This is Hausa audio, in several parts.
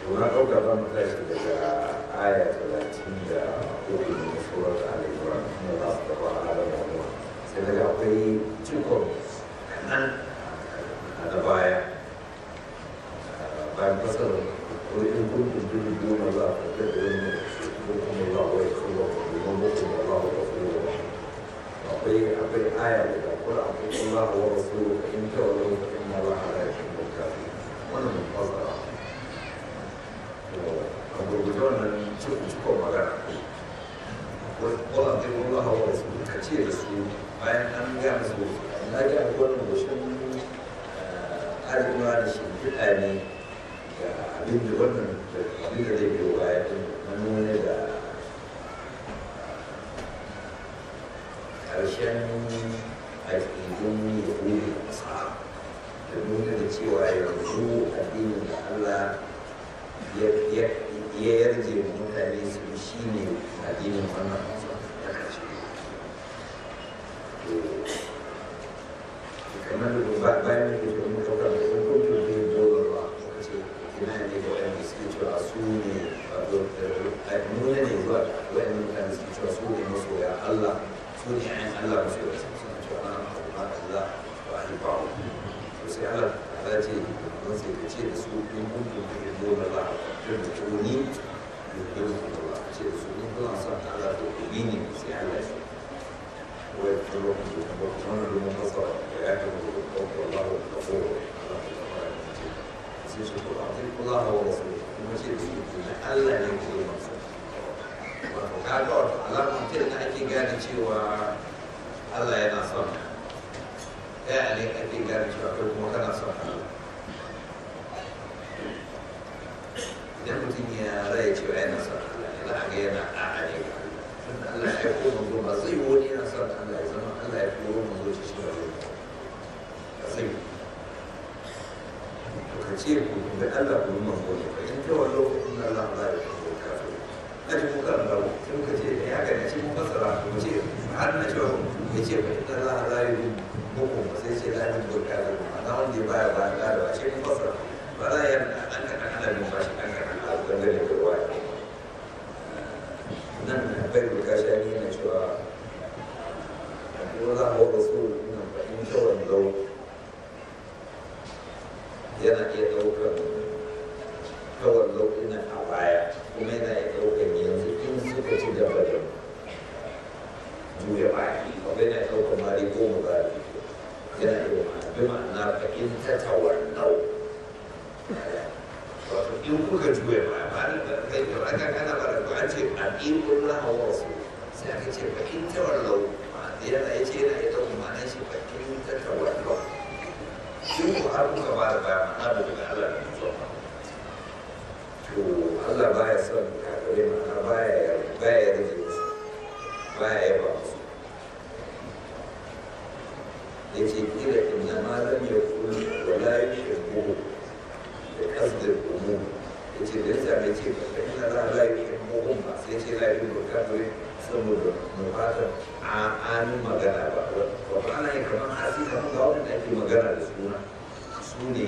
na ɗauka za mu tashi daga aya talatin da uku na surat al-imran na za su taɓa adam wa sai daga akwai cikon kanan a da baya bayan fasar wani in kun tuntuni goma za a fitar da wani hukumar za a wai kuma domin hukumar za a wai kuma akwai akwai aya daga kula akwai kuma wa wasu in kyau da wata in ma za a rayu da kafi wannan fasara a gurguje wannan cikon magana wala ta yi wala hawa da su ka ce da su bayan an gaya musu na ga wannan gushin arewa da shi fiɗa ne ga abin da wannan abin da zai biyo baya din na nuna da ƙarshen aƙidun yahudu da nasara da nuna da cewa yanzu addinin da Allah ya yarje wa mutane su shi ne addinin wannan masu da ƙarshe kamar da bayan da ke kuma ɗaukar da kuma kuma da ya dole ba muka ce ina ne ga wanda suke cewa su ne a nuna ne zuwa wanda mutane suke cewa su ne masoya Allah su ne ayin Allah masoya suna cewa na abu ba Allah ba a yi ba to sai Allah ta ce mun sai ka ce da su in kun kun da dole ba da da tuni da dole ba ce da su in kuna son Allah to ku bi ne sai Allah ya wai kuma ku ba ku wannan domin fasara ya ta mu ko Allah da ko sai su ko Allah wa rasul kuma ce da su Allah ne ke yi masa wato kaga wato alamun ta da ake gane cewa Allah yana son ya ne ake gane cewa kai kuma kana son Allah idan mutum ya raya cewa yana son Allah ya za a ga yana a'a ne ga Allah Allah ya ko manzo ba zai wani yana son Allah ya zama Allah ya koro manzo shi shi ba ka sai to ka ce ku da Allah ku manzo ne fa in ta wallo in Allah ba ya ko kafir na ji muka da mu sai muka ce ya ga ne shi mun fasara mu ce har na cewa ya ce fa inna Allah la yuhibbu muku ba sai ce la yuhibbu kafir na wanda ya baya ba da ba shi mun fasara ba za ya an ka kana bin bashi an ka kana dangane da ruwa nan bai buka shi ne yana cewa ko za a wa rasu nan ba in shawar lau yana iya ɗaukar kawar lau ina a baya kuma yana iya ɗaukar yanzu in suka ci gaba da juya baya ba yana iya ɗaukar mari goma ba yana iya bi ma'ana ka in ta tawar lau wato in kuka juya baya ba da kai da aka kana ba da an ce a ɗin laha wa rasu sai aka ce ba in ta wallau yana ya ce yana ya ɗauka ma'anar shi ba in ta ta wallau in ku har kuka ba da baya ma'ana da daga Allah da mutuwa to Allah baya son kafirai ma'ana baya baya rage musu baya yaba musu ya ce kila inna ma lam yakun wala yushriku da kasdar umu ya ce da yasa mai ce ba kai na za a layi kan muhun ba sai ce layi da kafirai saboda muhatar a amin magana ba wato ana yin kamar hasi kamar ga wanda ake magana da suna su ne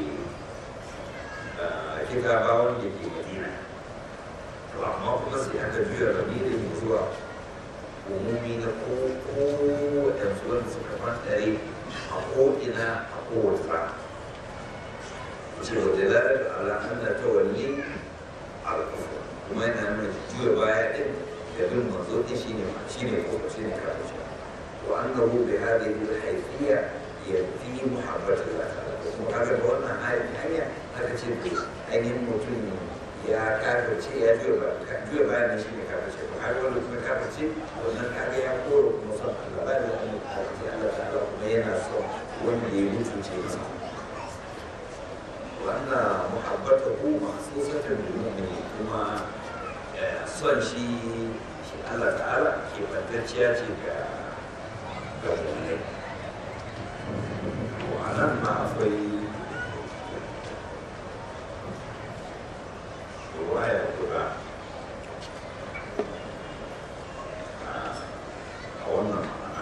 kitabawan da ke madina to amma kuma sai aka juya ramirin zuwa umumi na ko ko waɗansu wanda suka fantare a ko'ina a kowace rana cewa dalalar ala anna tawalli al-kufr kuma yana nuna juya baya din da bin manzo din shine shine ko shine kafirci wa annahu bi hadhihi al-haythiyya yafi muhabbatillah ta'ala kuma kaga da wannan hanya aka ce ainihin mutum ya kafirce ya juya baya juya baya ne shine kafirce to har wanda kuma kafirce wannan kaga ya koro kuma son Allah ba da Allah ta'ala kuma yana son wanda ya mutunce masa وأن محبته مخصوصة بالمؤمن كما son shi shi Allah ta'ala ke fantacciya ce ga ga mu'minai to a nan ma akwai ruwaya guda a wannan ma'ana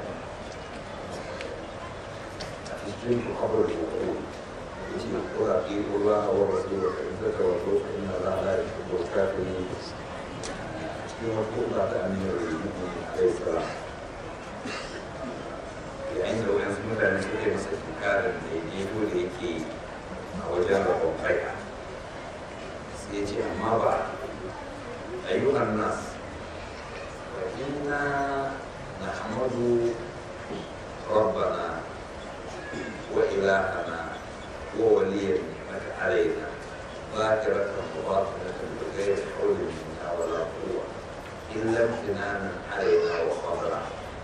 a cikin kabar da yace ko a ke أطيعوا الله والرسول فإن تتولوا فإن الله لا يحب الكافرين cikin wasu ta amir rubutu alaihi salam yayin da wayansu mutane suka yi masa tunkarin da ya jego da yake a wajen rabon kai sai ya ce amma ba ayyuhan nas wa inna nahmadu rabbana wa ilahana wa waliyan ni'mata alaina ذاكرة وباطنة بغير حول منا ولا قوة إلا امتنانا علينا وفضلا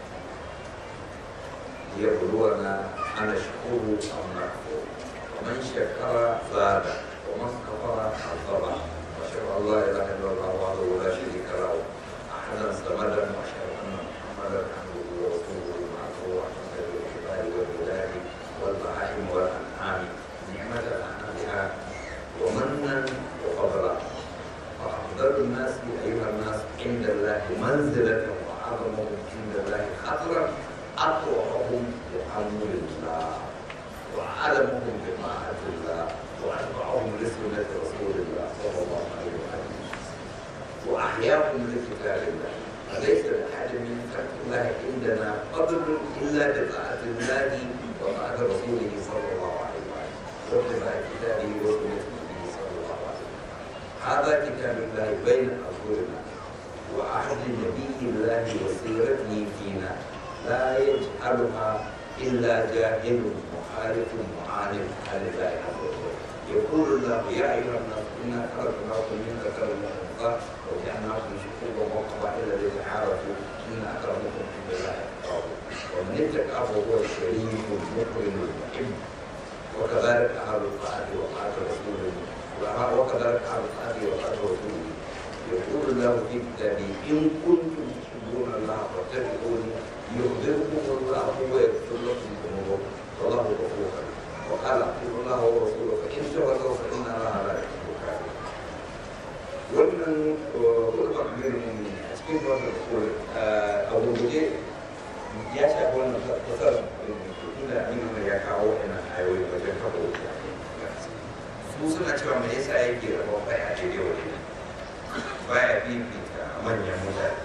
ليبلونا أنشكر أم نكفر ومن شكر زاد ومن كفر عذب وأشهد أن لا إله إلا الله وحده لا شريك له أحدا صمدا وأشهد أن محمدا عبده ورسوله معه وحسن الكبار والبلاد والبهائم والأنعام نعمة الأنعام بها ومنا وفضلا وأفضل الناس أيها الناس عند الله منزلة وأعظمهم عند الله خطرا أطوعهم بأمر الله وأعلمهم بطاعة الله وأتبعهم لسنة رسول الله صلى الله عليه وسلم وأحياهم لكتاب الله فليس لأحد من خلق الله عندنا فضل إلا بطاعة الله وطاعة رسوله صلى الله عليه وسلم واتباع كتابه وسنة نبيه صلى الله عليه وسلم هذا كتاب الله بين أظهرنا وعهد نبي الله وسيرته فينا لا يجهلها إلا جاهل مخالف معاند عن الله عز وجل يقول الله يا أيها الناس إنا خلقناكم من ذكر وأنثى وجعلناكم شعوبا وقبائل لتعارفوا إن أكرمكم عند الله أتقاكم ومن اتقى فهو الشريف المكرم المحب وكذلك أهل الطاعة وطاعة رسوله وكذلك أهل الطاعة وطاعة رسوله يقول الله في كتابه إن كنتم تحبون الله فاتبعوني يخبركم الله ويغفر لكم ذنوبكم والله غفور رحيم وقال اطيعوا الله ورسوله فإن تولوا فإن الله لا يحب الكافرين wannan hulɓar birnin a cikin wannan kore a gurguje ya shafi wannan fasar inda aminu ya kawo yana ayoyi wajen kafa wuta su suna cewa me yasa yake rabon bai a daidai wajen baya fifita manyan mutane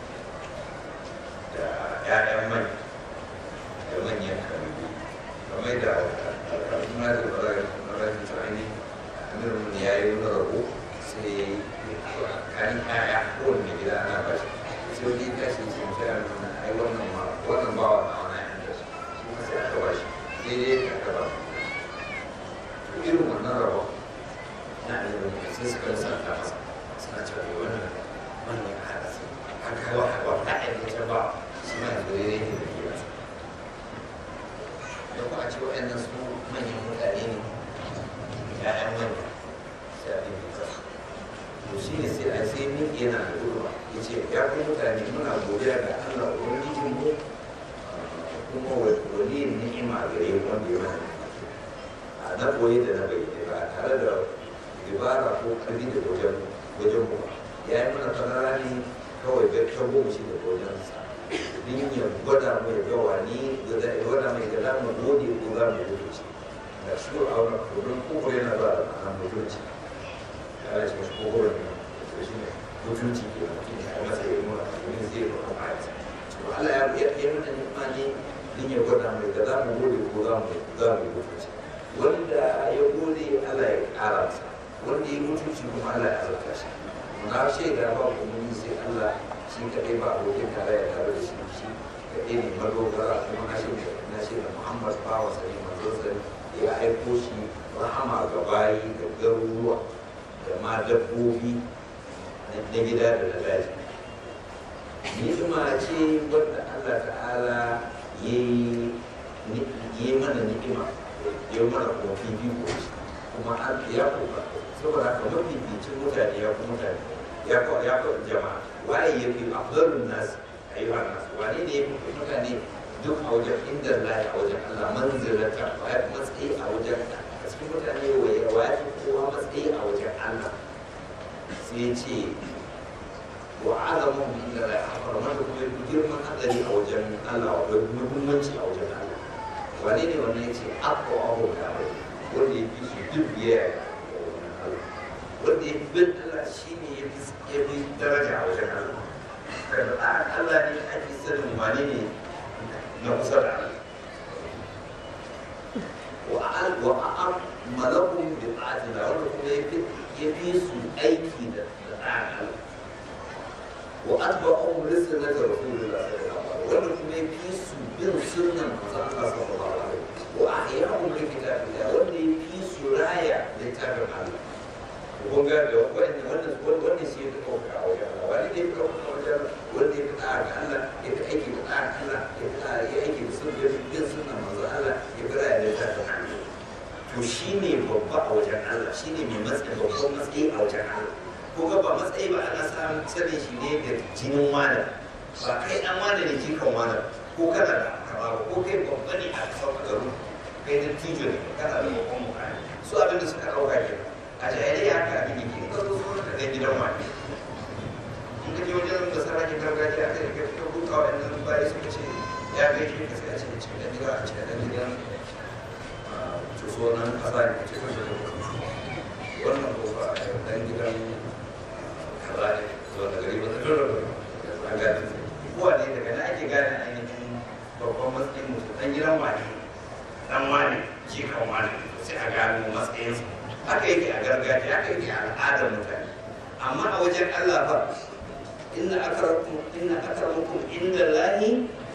da ‘ya'yan mai da manyan kabilu kamar da alƙalƙuna da barar barar tsani amirin ya yi wani rabo sai kan ‘ya'ya kowanne gida ana ba shi sai wani tashi ce sai a nuna ai wannan ma wannan bawa na wani ‘yan da su kuma sai aka ba shi daidai da aka ba irin wannan rabon na ilimin sai suka rasa ta masa suna cewa wannan wannan ya haɗa su haka wa wa ta aikata ba shi ma yanzu ya yi da kira da kuma a ce waɗannan su manyan mutane ne ya'yan manya sai a ɗin fita to shi ne sai a sai min yana da gurba ya ce ya ku mutane muna godiya ga Allah ubangijin mu kuma wani ni'ima gare mu wanda ya mana a na koyi da na bayyana ba tare da dibara ko ƙarfi da wajen wajen mu ya yi mana fanara ne kawai ga ta goma shi da wajen sa din ya gwada mu ya ga wani da ya gwada mai ga zamu gode ko za mu gode shi da shi a wannan kudin koko yana ba da ma'anar mutunci ya yi shi koko da ne shi ne mutunci ke mutum ya masa ya nuna domin zai yi kuma a yasa to Allah ya ya ya mana ni'ima ne din ya gwada mai ga zamu gode ko za mu za mu gode shi wanda ya gode Allah ya ƙara masa wanda ya mutunci kuma Allah ya alaka shi na shaida ba kuma sai Allah shi kaɗai ba abokin tarayya tare da shi shi kaɗai ne madogara kuma na shaida na shaida Muhammad bawa sani manzon sani ya aiko shi rahama ga bayi da garuruwa da ma dabbobi na gida da na daji ni'ima ce wadda Allah ta'ala ya yi mana ni'ima ya yi mana kuma fifiko kuma ya kuka saboda haka mafificin mutane ya kuma mutane ya ko ya ko jama'a waye ya fi afdalun nas ayyuhan nas wane ne ya fi mutane duk a wajen inda Allah a wajen Allah manzilata ya fi matsayi a wajen a cikin mutane waye ya fi kowa matsayi a wajen Allah sai ya ce wa azamun inda Allah a farman da kuma yafi girman hadari a wajen Allah wa muhimmanci a wajen Allah wane ne wannan ya ce akwa abu da wanda ya fi su duk biyayya wanda ya fi bin Allah shi ne ya fi daraja a wajen Allah kada tsarin Allah ne ake sanin wane ne na kusa da Allah wa'an wa'an malakun bi ta'atina wanda kuma ya fi ya fi su aiki da tsarin Allah wa atba'u risalata rasulillah sallallahu alaihi wanda kuma ya fi su bin sunnan manzon Allah sallallahu alaihi wa ahya'u bi kitabillah wanda ya fi su raya littafin Allah kun ga da wannan wannan wannan shi ya dauka a wajen Allah wani ne ya dauka a wajen wanda ya fi tsara ga Allah ya fi aiki da tsara Allah ya fi tsara ya aiki da sunnan bin sunnan manzon Allah ya fi raya littafin Allah to shi ne babba a wajen Allah shi ne mai matsayi babban matsayi a wajen Allah ko ga ba matsayi ba ana samun sanin shi ne da jinin wani ba kai dan wani ne jikan wani ko kana da kaba ko kai babba ne a kasar garu kai da tijo ne kana da babban mukami su abin da suka dauka ke a jahiliya haka abin yake in ka zo zo ka ga gidan wani in ka je wajen da sarakin gargajiya aka yi ka duka wa'annan bayi suka ce ya gaishe ka sai a ce cikin da gida a cikin da gidan sunan kasa ne ce kashe da wannan ko ba a dan gidan kaza ne zuwa da gari ba da dole a gane kowa ne daga na ake gane ainihin babban matsayin mutum dan gidan wani dan wani jikan wani sai a gano matsayinsa haka yake a gargajiya haka yake a al'adar mutane amma a wajen Allah fa inna akramakum inna akramakum inda lahi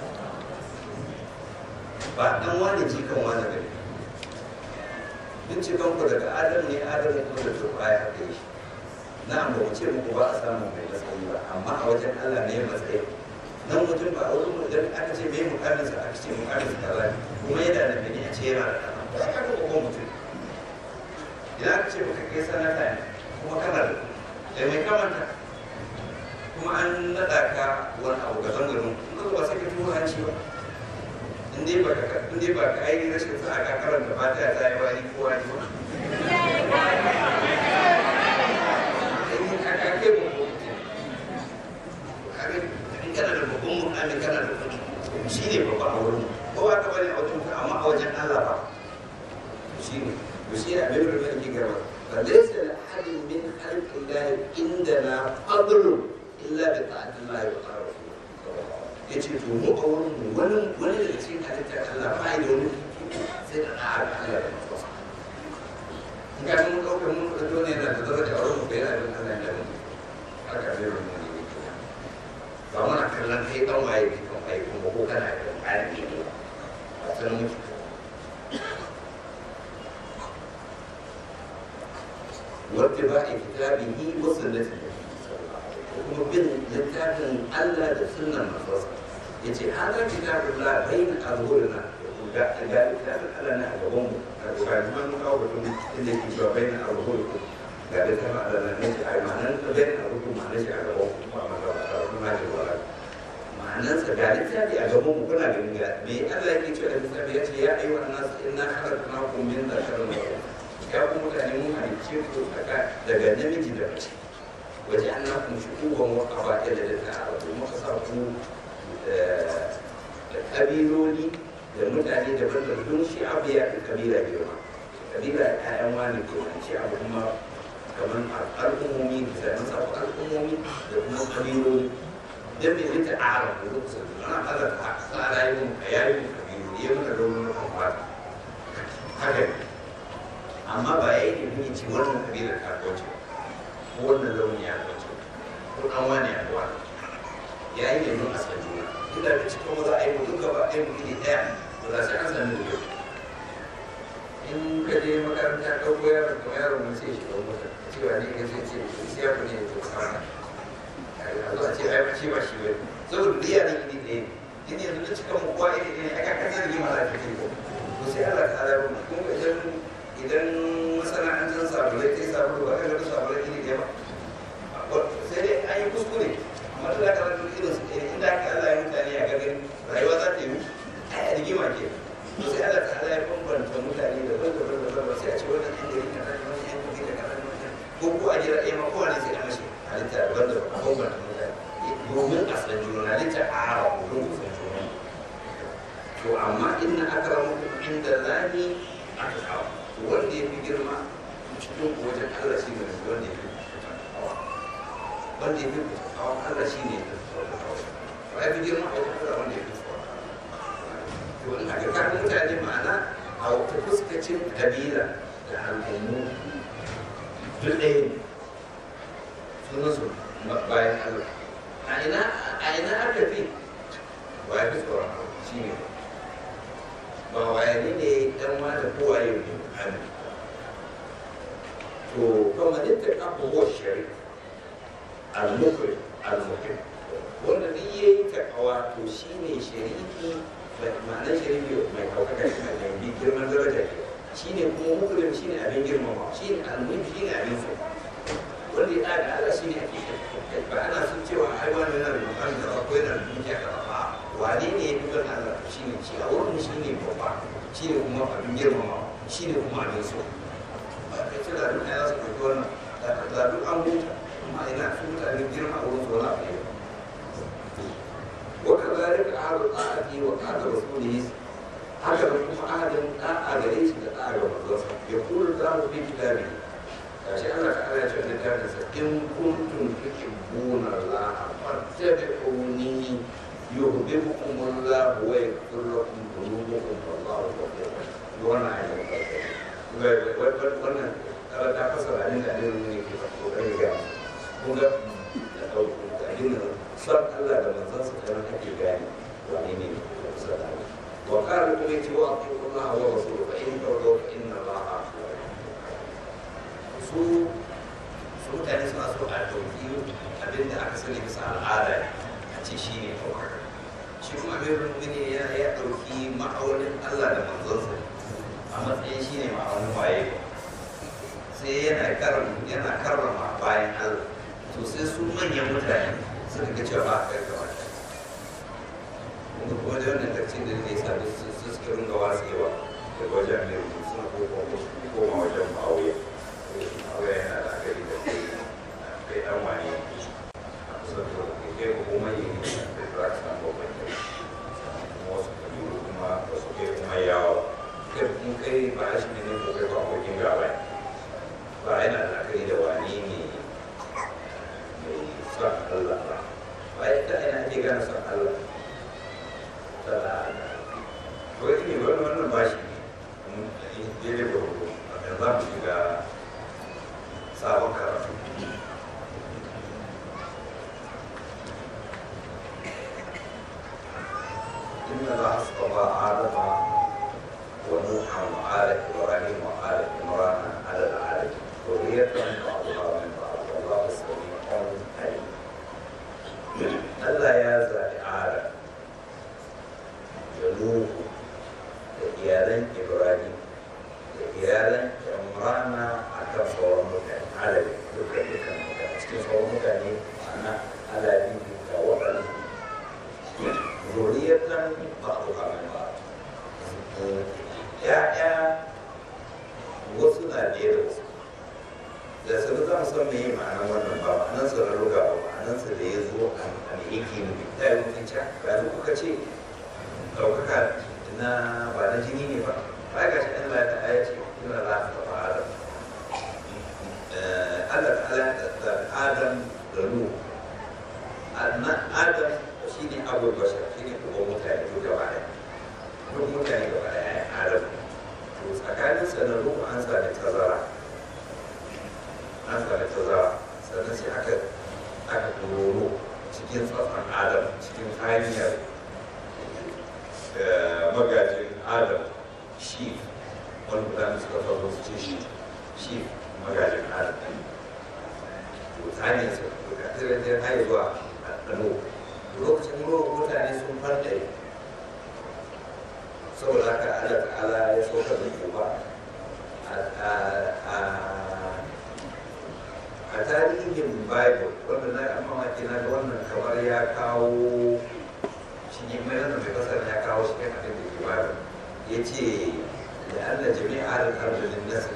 ba dan wani jikan wani bane binciken ku daga adam ne adam ne kuma da turbaya a kai shi na amma wuce muku ba a samu mai matsayi ba amma a wajen Allah ne matsayi nan mutum ba a wurin mu idan aka ce mai mukamin sa aka ce mukamin sa kaza kuma yana da bane a ce yana da kaza ba ka ga ko mutum idan aka ce baka kai sanata ne kuma kana da da mai kamanta kuma an nada ka wani abu ga zangarin kuma ba sai ka tuho hanci ba in dai ba ka in dai ba ka ainihin rashin sa'a ka karanta fatiha ta yi wani ko wani ba in ka ka kai ba ko in kana da babban mu'amin kana da kuɗi shi ne babba a wurin ko ba ka bane a wajen amma a wajen Allah ba shi ne to shi ne abin da yake gaba fa laysa li ahadin min khalqi Allah indana fadlun illa bi ta'atillahi wa ta'ala ya ce to mu a wurin mu wani wani daga cikin halittar Allah ba da wani sai da ɗa'a ga Allah da mafasa in ka mun ɗaukar mun ɗauki wani yana da daraja a wurin mu bai yana da Allah da mu haka zai rumu ne ne kenan ba muna kallon kai ɗan waye kai kan waye kuma ko kana da ƙarin ne ne ba san mutu wata ba a kitabihi wasu latin kuma bin littafin Allah da sunan masarsa ya ce hada kitabun la bayin azhurina ga ga littafin Allah na a gaban mu a ga kuma mun kawo batun inda yake cewa bayin azhuriku ga littafin Allah na ne a ma'anar da bayin azhuriku ma'anar shi a gaban ku ba ma ga ba kuma da wala ma'anar sa ga littafi a gaban mu kuna ganin ga me Allah yake cewa da littafi ya ce ya ayyuhan nas inna khalaqnakum min dhakarin wa unsa ya ku mutane mun halicce ku daga namiji da mace waje an na kun shi uban wa ƙaba'il da ta arabu muka sa ku da ƙabiloli da mutane daban da don shi abu ya fi ƙabila girma ƙabila ƴaƴan wani ke nan shi abu kuma kamar al'ummomi da zai sa ku al'ummomi da kuma ƙabiloli don me rita arabu da kusa ana ala ta tsara yi a yayin ƙabiloli ya muna raunin na kwamfata haka ne amma ba ya yi ne ce wannan ƙabilar ta kwace ba wannan launi ya kwace ko dan wani ya wani ya yi ne a san juna duk da cikin kuma za a yi mu duka ba ɗaya mu iri ɗaya ba za su an sami da yau in ka je makaranta ɗauko yaron ko yaron mun sai shi ɗau mota cewa ne ka sai ce sai ya ne to sana a zo a ce ai ba shi ba shi ba saboda duk yaran iri ɗaya in yanzu na cikin mu kowa iri ɗaya aka kasar yi mala ta ko to sai Allah ta ala mu kuma idan idan masana'antar sabulai ta yi sabulu ba ka ga sabulai iri ɗaya ba sai dai an yi kuskure amma duk da kana duk irin su ɗaya inda aka Allah ya mutane a garin rayuwa za ta yi ai a rigima ke to sai Allah ta Allah ya bambanta mutane da ban da ban da ban sai a ce wannan yan gari kaza ne wannan yan gari da kaza ne ko ko a jira ɗaya ma kowane sai a mashi halitta daban da a bambanta mutane domin a san juna halitta a hara domin ku san juna to amma inna akramakum inda lahi aka kawo to wanda ya fi girma cikin wajen Allah shi ne wanda ya fi hawa wanda ya fi hawa Allah shi ne ba ya fi girma a wajen Allah wanda ya fi hawa to in aka kawo mutane ma'ana a wata fuskacin kabila da al'ummu duk ɗaya ne sunan su bayan Allah a ina a ina aka fi ba ya fi tsoron Allah shi ne ba wayani ne dan wani kowaye ne amin to kuma yadda kafa huwa shari al-mukri al-muhim wanda duk ya yi takawa to shi ne shariki ma'anar shariki mai ɗaukaka shi mai mai girman daraja ke shi ne kuma mukrim shi ne abin girmama shi ne al-muhim shi ne abin so wanda ya ɗaga Allah shi ne hakika ba ana sun cewa ai wani yana da mukan da ba ko yana da dukiya da ba wane ne ya fi don Allah shi ne shi a wurin shi ne babba shi ne kuma abin girmama shi ne kuma abin so ce da duk ya su ɗauki wannan da duk an huta amma ina su mutane girma a wurin zuwa a yau wata zalika ahadu ta'ati wa qala rasulihi haka da kuma ahadin da'a gare shi da da'a ga manzonsa ya kula da mu fi kitabi gashi Allah ta ala cewa littafin sa in kuntum tuhibbuna Allah fattabi'uni yuhibbukum Allah wa yaghfir lakum dhunubakum wallahu ghafurur rahim wannan ayatin wannan kala ta fasara abin da aliyu ne ke kokarin ga kun ga da ɗauko abin da son Allah da manzon sa kana ake gane wani ne kusa da Allah wa qala kuma yace wa atiu Allah wa rasuluhu fa in tawallu fa inna Allah su su mutane suna so a ɗauki abin da aka sani bisa al'ada a ce shi ne ɗaukaka shi kuma amirul mu'minin ya ya ɗauki ma'aunin Allah da manzon sa a matsayin shi ne ma'aunin waye sai yana karrama yana karrama bayan Allah to sai su manyan mutane suka ga cewa ba a kai gaba kuma kuma da wannan tarcin da ne sa su suka ringa watsewa daga wajen mai rubutu suna koma wajen ma'auya ma'auya yana da akari da kai kai dan wani a kusa da kai kai ko kuma yi ne da za ka samu babban kai kuma wasu kabilu kuma wasu kai kuma yawa kai mun kai ba shi ne ko kai ba abokin gaba ba yana da akari da wani ne mai son Allah ba ba yadda ina ake gane son Allah ta da wani ne wani wannan ba shi ne daidai da hudu da za mu shiga sabon karatu إن الله اصطفى آدم ونوحا وآل إبراهيم وآل عمران على العالمين ذرية بعضها من بعض والله سميع عليم Allah ya zaɓi Adam da Nuhu da iyalan Ibrahim da iyalan Imrana a kan sauran mutane alabi dukkan dukkan mutane cikin sauran mutane ana alabi da waɗanda zuriyatan ba'duha min ba'd ya'ya wasu na ɗaya da wasu da sabu za mu san me ma'anar wannan ba ma'anar sa na ruga ba ma'anar sa da ya zo a me yake nufi ta yi mutum ca ba da kuka ce ɗaukaka na ba na jini ne ba ba ga shi Allah ta aya ce ina za ta taɓa Adam Allah ta ala da Adam da Nuhu Adam shi ne abu bashar shi ne kuma mutane duk gaba ɗaya duk mutane gaba ɗaya ya Adam to tsakanin sa da Nuhu an sa da tazara an sami tazara sannan sai aka aka doro cikin tsatsan adam cikin hanyar magajin adam shi wani mutane suka faru su ce shi shi magajin adam to ta hanyar su ga tirantar hanyar zuwa ɗano lokacin ruwan mutane sun farɗe saboda haka Allah ta'ala ya saukar da kuma a tarihin bible wanda na yi mamaki na ga wannan kamar ya kawo shi ne mai nan mai kasar ya kawo shi kan abin da ke bible ya ce da allah jami'a da arzikin nasa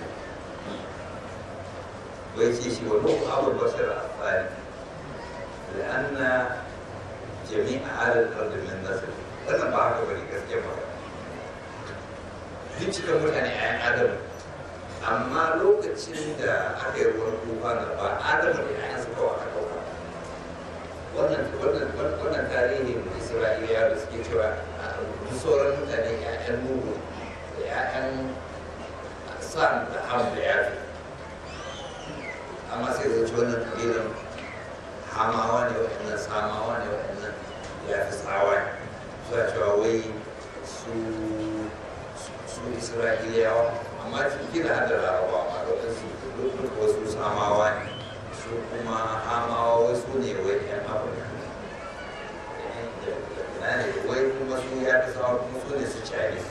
wai ce shi wa nuhu abu bashar a tsari da anna jami'a adal arzikin nasa wannan ba haka bane gaskiya magana duk cikin mutane a yan adam amma lokacin da aka yi ruwan tufa na ba adamu da ya su kawai aka ɗauka wannan wannan wannan tarihin isra'iliya da suke cewa duk sauran mutane ya'yan nuhu da ya'yan san da ham da yafi amma sai zai ci wannan kabilan hamawa ne waɗannan samawa ne waɗannan ya fi tsawa suna cewa wai su su isra'iliyawa amma cikin da hada larabawa ma da wasu duk wasu samawa ne su kuma hamawa wai su ne wai yan afirka ne wai kuma su ya fi tsawa kuma su ne su chinese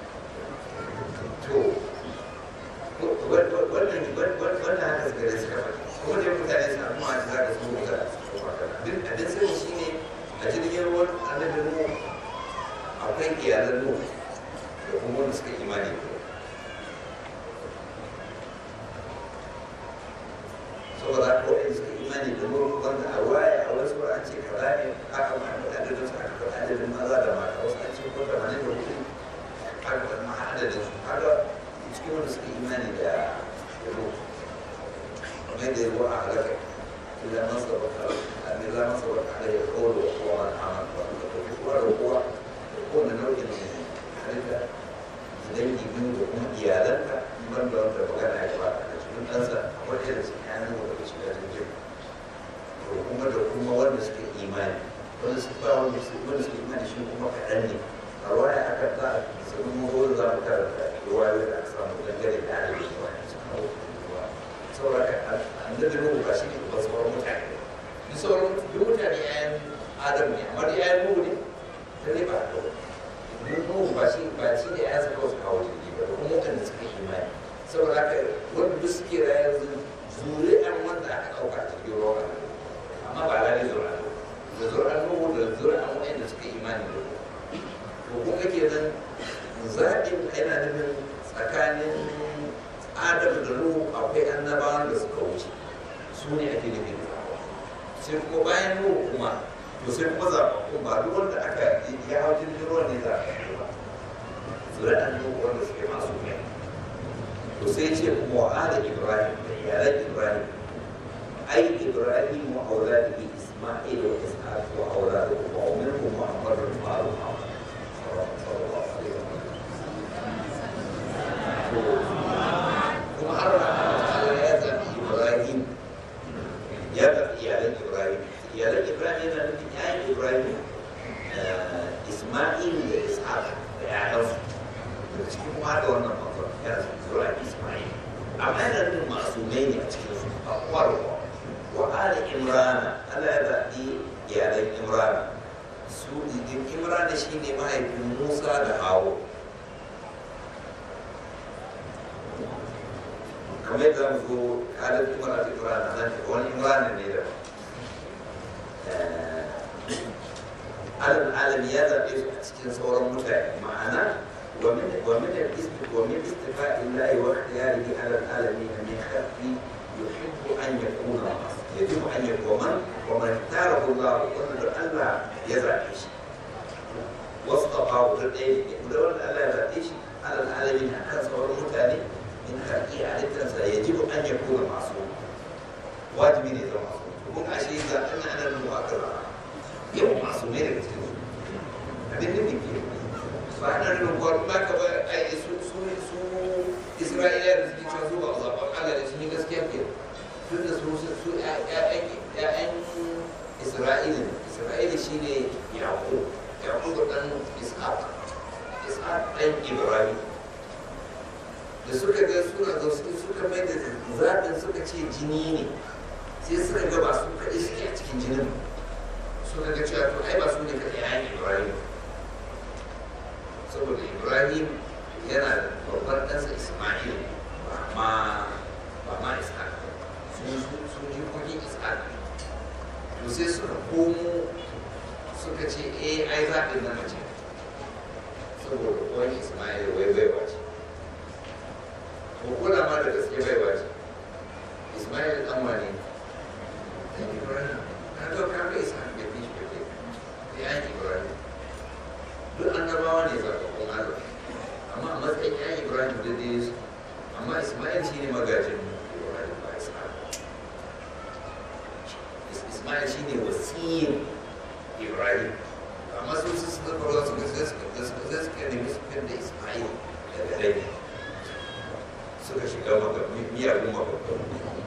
to wannan wannan haka suka da suka faɗi kuma da mutane suna kuma a za ka su ga duk abin sani shi ne a jirgin ruwan annabi nu akwai iyalan nu da kuma wanda suka imani da saboda ko wanda suka imani da nu wanda a waya a wasu an ce kaza ne aka ma adadin su aka faɗa adadin maza da mata wasu an ce ko tamanin da hudu aka faɗa ma adadin su kaga cikin wanda suka imani da ruwa kamar da ruwa a halaka ila masa baka ila masa baka da ya kawo da kowa wani amal ba da kowa da kowa da kowane nau'in halitta dangi biyu da kuma iyalanka ban da wanda magana ya ba a cikin ɗansa akwai irin su yanar da daga cikin jirgin to kuma da kuma wanda suka imani wanda suka ba wanda suka imani shi kuma kaɗan ne a waya aka za a sanin mahorin za mu karanta ruwayoyi da aka samu dangane da adadin ruwa saboda annabi nuhu ba shi ne ba sauran mutane duk sauran duk mutane yayan adam ne amma da yayan nuhu ne ta ne ba da nuhu ba shi ba shi ne yayan suka wasu kawo jirgi ba da kuma mutane suka yi imani saboda haka wanda duk suke rayar zuri'an wanda aka ɗauka jirgin ruwa amma ba lalai zuri'an da zuri'an nuhu da zuri'an wa'anda suka yi imani da to kuma kenan zaɓin yana nufin tsakanin adam da nuhu akwai annabawan da suka wuce su ne ake nufi da sai kuma bayan nuhu kuma to sai kuma zaɓaɓɓun ba duk wanda aka ya hau jirgin ruwa ne zaɓaɓɓu ba zuri'an nuhu wanda suke masu mai to sai ce kuma wa ala ibrahim da iyalan ibrahim ai ibrahim wa auladihi isma'il wa ishaq wa auladuhu wa minhum muhammadun ma'ruf sallallahu alaihi wa kuma har Allah ya zaɓi Ibrahim ya zaɓi iyalan Ibrahim iyalan Ibrahim yana nufin yayin Ibrahim Isma'il da Ishaq da ƴaƴansu da cikin kuma da wannan makon ya zura Isma'il amma yana nufin masumai ne a cikin su a kwarwa wa ala Imrana Allah ya zaɓi iyalan Imrana su Imrana shi ne mahaifin Musa da Hawa kamar yadda mu zo halin imara ta imara nan wani imara ne da alal alami ya zaɓe su a cikin sauran mutane ma'ana ومن ومن ومن استفاء الله واختياره على العالمين من خلقه يحب ان يكون يجب ان يكون ومن ومن اختاره الله ومن الله يزرع شيء واصطفاه بالعلم ولو ان الله يزرع شيء على العالمين كان صور متاني in haƙi halittarsa ya ji an ya kura masu wajibi ne zama masu kun ashe ga ɗan ana nuna wa kan yau masu ne daga cikin su abin da ke ba ana nuna kuwa ba ka ba ai su su su isra'ila da suke cewa su ba a zaɓen allah da sun yi gaskiya ke tun da su su ƴaƴan isra'ila isra'ila shine yaƙo yaƙo ɗan ishaq ishaq ɗan ibrahim da suka ga suna ga su suka mai da zaɓin suka ce jini ne sai suka ga ba su kaɗai suke a cikin jinin suka ga cewa to ai ba su ne kaɗai ya ibrahim saboda ibrahim yana da babban ɗansa ismail ba ma ba ma ishaq sun sun yi kuɗi ishaq to sai suka komo suka ce eh ai zaɓin na mace saboda wani ismail wai baiwa ce ko kuna ma da gaske bai ba ce ismail dan wane dan ibrahim na to ka ga isa da bi shi kake ya yi ibrahim duk annabawa ne zaɓaɓɓun allah amma a matsayin ya yi ibrahim da dai su amma ismail shi ismail shine wasiyin ibrahim amma su su suka kawo su ga sai suka sai suka nemi su kan da ismail daga dai suka shiga maka miyagun mababban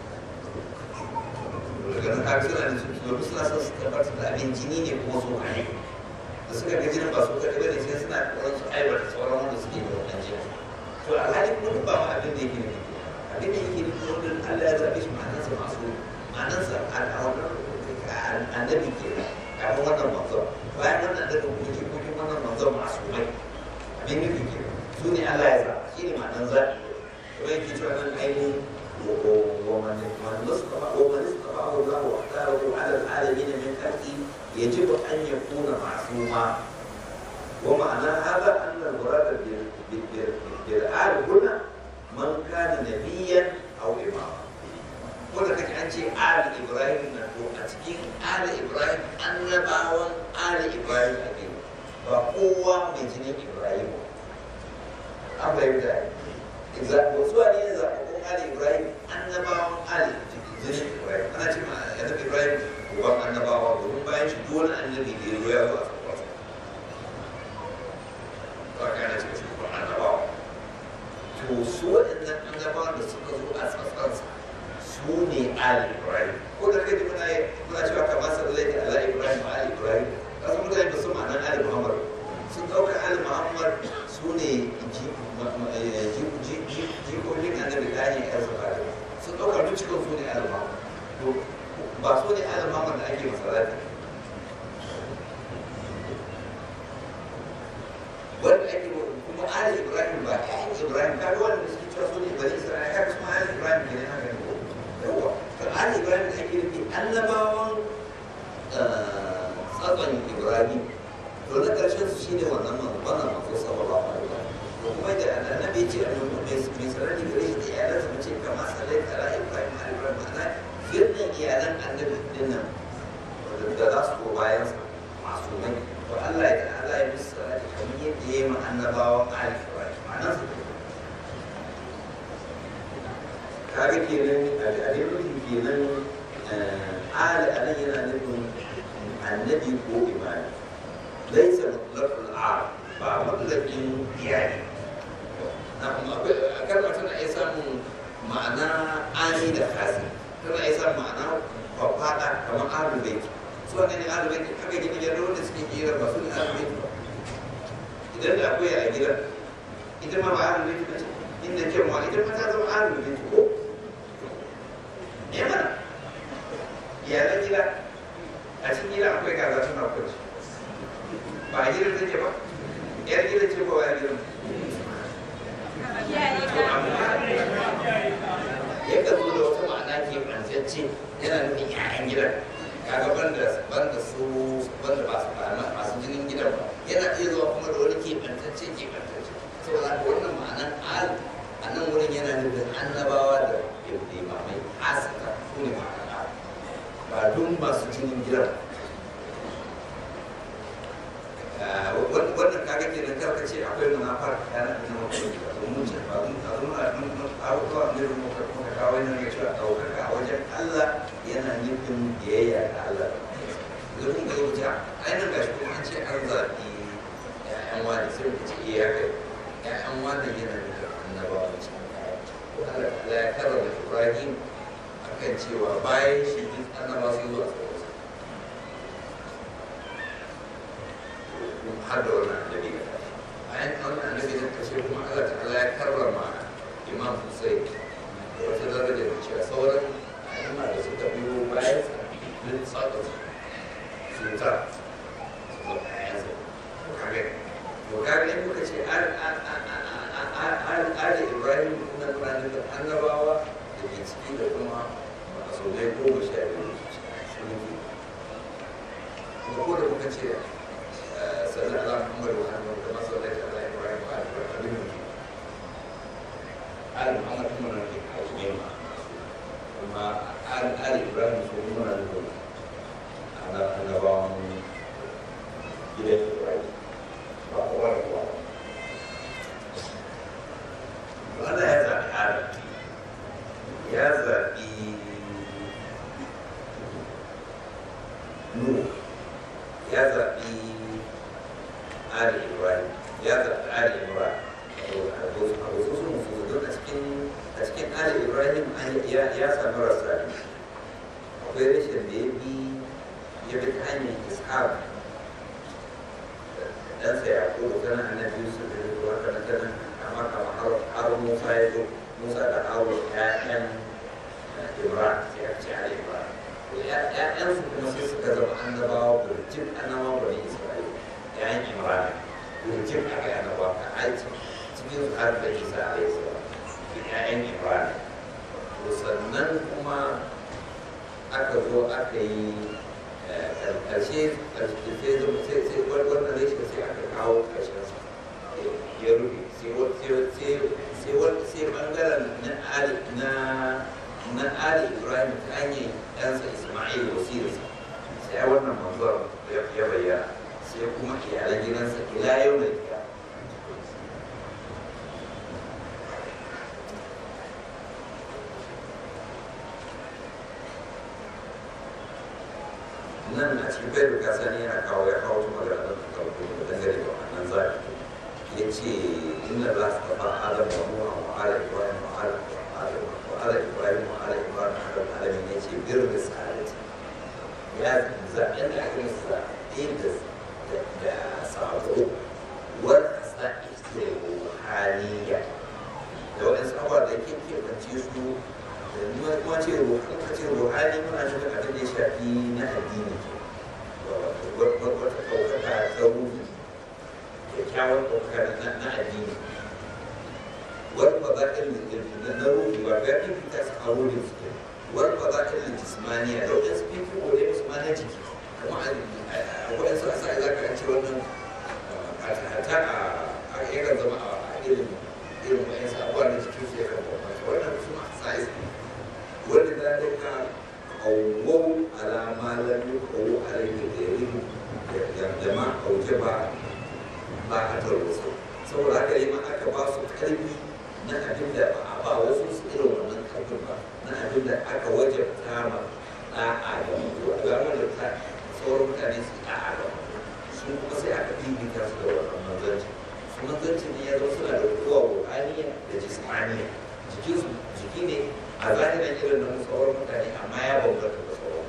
daga nan kaga suna da su domin suna son su tabbatar da abin jini ne kuma su hane da suka ga jinin ba su kaɗai bane sai suna ƙoƙarin su aiwata sauran wanda suke da wannan jini to alhali kuma duk ba ma abin da yake nufi abin da yake nufi wanda Allah ya zaɓe shi ma'anarsa masu ma'anarsa annabi ke kafin wannan manzon bayan wannan da kuma yake kuma wannan manzon masu mai abin nufi ke su ne Allah ya zaɓa shi ne ma'anar zaɓi kuma yake cewa nan ainihin ومن من اصطفى ومن اصطفاه الله واختاره على العالمين من خلقه يجب ان يكون معصوما ومعنى هذا ان المراد بالآل هنا من كان نبيا او اماما wanda kake an ce ali ibrahim na to a cikin ali ibrahim annabawan ali ibrahim a kai ba kowa mai jinin ibrahim an fahimta wasu wani ne zaɓaɓɓun ali ibrahim annabawan ali jinin ibrahim ana ce ma annabi ibrahim uban annabawa domin bayan shi duk wani annabi da ya zo ya zo a tsakwarsa ba ka yana ce shi uban annabawa to su waɗannan annabawan da suka zo a tsakwarsa su ne ali ibrahim ko da kai muna muna cewa kamar sallai da ala ibrahim ali ibrahim kasu mutane ba su ma'anar ali muhammad sun ɗauka ali muhammad su ne jikokin annabi ta hanyar yan zafari sun ɗauka duk cikin su ne alama ba su ne alama da ake masalati wanda ake kuma ali ibrahim ba ƴaƴan ibrahim ka ga wanda suke cewa su ne bari isra'ila ka kuma ali ibrahim ke ne haka ne ko yawa to ali ibrahim da ake nufi annabawan tsatson ibrahim to na ƙarshen su shine wannan wannan manzo sallallahu alaihi wasallam kuma da annabi ce a nuna mai sarari gare shi da iyalansa mace kama sallai tara ibrahim a ibrahim ma'ana girnin iyalan annabi dinnan da za su ko bayan masu mai to Allah ya Allah ya musu sarari kamar yadda ya yi ma annabawan ali ibrahim ma'ana su kaga kenan a dai nufin kenan ali a nan yana nufin annabi ko imani laisa mutlaqul ar ba mutlaqin iyali kalmar tana iya samun ma'ana ani da kasi tana iya samun ma'ana faɗa kamar ahlul bait su wane ne ahlul bait haka gina gidan wanda suke kira ba su ne ahlul bait ba idan da akwai a gidan ita ma ba ahlul bait ba ce inda kyanwa ita ma ta zama ahlul bait ko ya mana iyalan gida a cikin gida akwai kaza suna kwanci ba a gidan take ba yar gidan ce ko ba gidan yakan zo da wata ma'ana ke ɓantacce yana nufin ƴaƴan gidan kaga banda banda su banda ba su ba masu jinin gidan ba yana iya zuwa kuma da wani ke ɓantacce ke ɓantacce saboda haka wannan ma'anan al a nan wurin yana nufin annabawa da limamai asaka su ne ma'ana ba duk masu jinin gidan wannan kaga ke nan karka ce akwai munafar yana da nan wani gida domin ce ba mun a zuwa mun abubuwa ne da muka muka kawo yana ga cewa ɗaukaka a wajen Allah yana nufin biyayya ga Allah idan kun ga lokaci a ainihin gashi kuma an ce an zaɓi ƴaƴan wani sai ku ce iya kai ƴaƴan wani yana nufin annabawa ce ko Allah ya karrama Ibrahim akan cewa bayan shi duk annabawa sun zo a tsawon har da wannan annabi ga bayan wannan annabi da kashe kuma Allah ta'ala ya karrama Imam Hussein da wata daraja da cewa sauran ayyuma da suka biyo bayan din tsaka cuta su zo bayan sa to kage to kage in muka ce al al al Ibrahim kuma nuna da annabawa da ke ciki da kuma masobai goma sha biyu sun yi kuma ko da muka ce صلى على محمد وعلى كما صليت على ابراهيم وعلى ابراهيم آل محمد هم من الحاكمين وما آل آل إبراهيم هم من الكل أنا أنا بعض إلى إبراهيم وأقوال الله وأنا هذا الحال يا ذا ya zaɓi ali ibrahim ya zaɓi ali ibrahim a wasu sun musu don a cikin a cikin ali ibrahim ya sami rasa akwai rashin da ya bi ya bi ta hanyar ishaq ɗansa ya ko da nan annabi yusuf da ya zuwa kana kana amma kama har musa ya zo musa da hawa ƴaƴan ibrahim sai aka ce ali ibrahim ‘ya'yansu kuma sai suka zama annabawa burjin annabawa bane isra'ila ‘ya'yan imran burjin aka yi annabawa ka aiki cikin su har da isa a yi salam ‘ya'yan imran to sannan kuma aka zo aka yi ƙarshe sai zama sai sai wannan rashin sai aka kawo ƙarshen sa ya rufe sai ɓangaren na na Ali Ibrahim ta hanyar ɗansa Ismail wasirarsa sai wannan manzuwar ya bayyana sai kuma iyalan gidansa ila yau mai kiya nan a cikin bai duka sani yana kawo ya kawo su magana da kawo da dangane da wannan zaɓi ya ce inna za su tafa adam wa nuwa wa ala ibrahim wa ala وعلى إبراهيم وعلى إبراهيم على العالمين يجي بر رسالة يا زعيم لكن الزعيم ده صعبه والأساء روحانية لو إنسان أول ده كيف كيف تنتيجه ما ce ruhani ce ruhani muna nufin abin da ya shafi na addini wata ɗaukaka ta ruhi kyakkyawar ɗaukaka na addini والفضائل النروي وغير في تسعود والفضائل الجسمانية لو تسبيك ولا جسمانية جيكي كما أقول أنسى أسا إذا كان شيء وانا حتى أيضا زما إلم إلم أنسى أقول أن جيكي في كم وانا بسمع سايز ولذلك قووا على ما لم يقووا عليه غيرهم جماعة أو جماعة ما أتوا الوصول saboda haka yi ma aka ba su karfi na abin da ba a ba wasu su irin wannan karfin ba na abin da aka wajabta ma da'a da mutu a gano da ta sauran mutane su da'a da mutu su kuma sai aka bibita su da wannan manzanci su manzanci ne ya zo suna da kowa ruhaniya da jismaniya jikin su jiki ne a zahirin irin na sauran mutane amma ya bambanta da sauran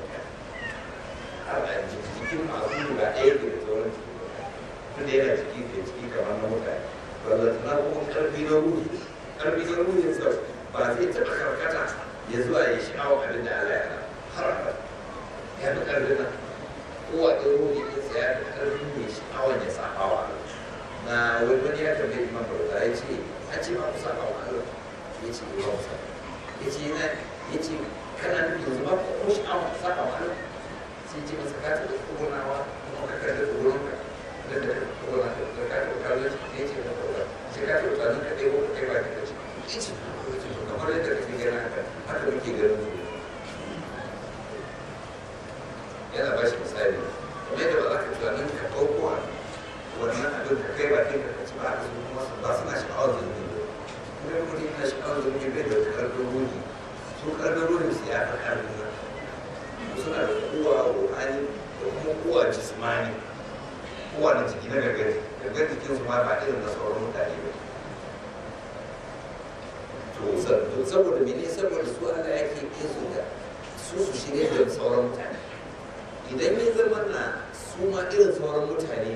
mutane jikin masu ba ɗaya ke da sauran jiki tunda yana ciki da ciki kamar na mutane ballantana kuma karfi na ruhi karfi na ruhi sa ba zai taɓa karkata ya zuwa ya sha'awa abin da Allah ya har abada ya fi karfi na kowa ɗin ruhi ɗin sa ya fi karfi ne sha'awa ya saba wa na wani wani ya tambaye imam bauta ya ce a ce ma ku saba wa Allah ya ce ba ku saba ya ce yana ya ce kana nufin yanzu ba ku sha'awa saba wa Allah sai ce masa ka taɓa tsogonawa kuma ka karɓi tsogonka da da kowa da ka taɓa kallon shi ne ce na kowa sai ka taɓa tsanin ka ɗaya ko kai ba ka ce ce kamar yadda kake gani haka haka muke ganin su yana ba shi misali kamar yadda ba za ka tunanin ka ɗauko wannan abin ka kai ba kai ka ci ba haka su kuma ba suna sha'awar zunubi ba kuma yadda mutum yana sha'awar zunubi bai da wata ƙarfin ruhi su ƙarfin ruhin su ya fi ƙarfin nan suna da kowa ruhani da kuma kowa jismani kowane jiki na gagari gaggar jikin su ma ba irin na sauran mutane ba to saboda mene saboda su Allah yake yin su da su su shirye da sauran mutane idan ya zama na su ma irin sauran mutane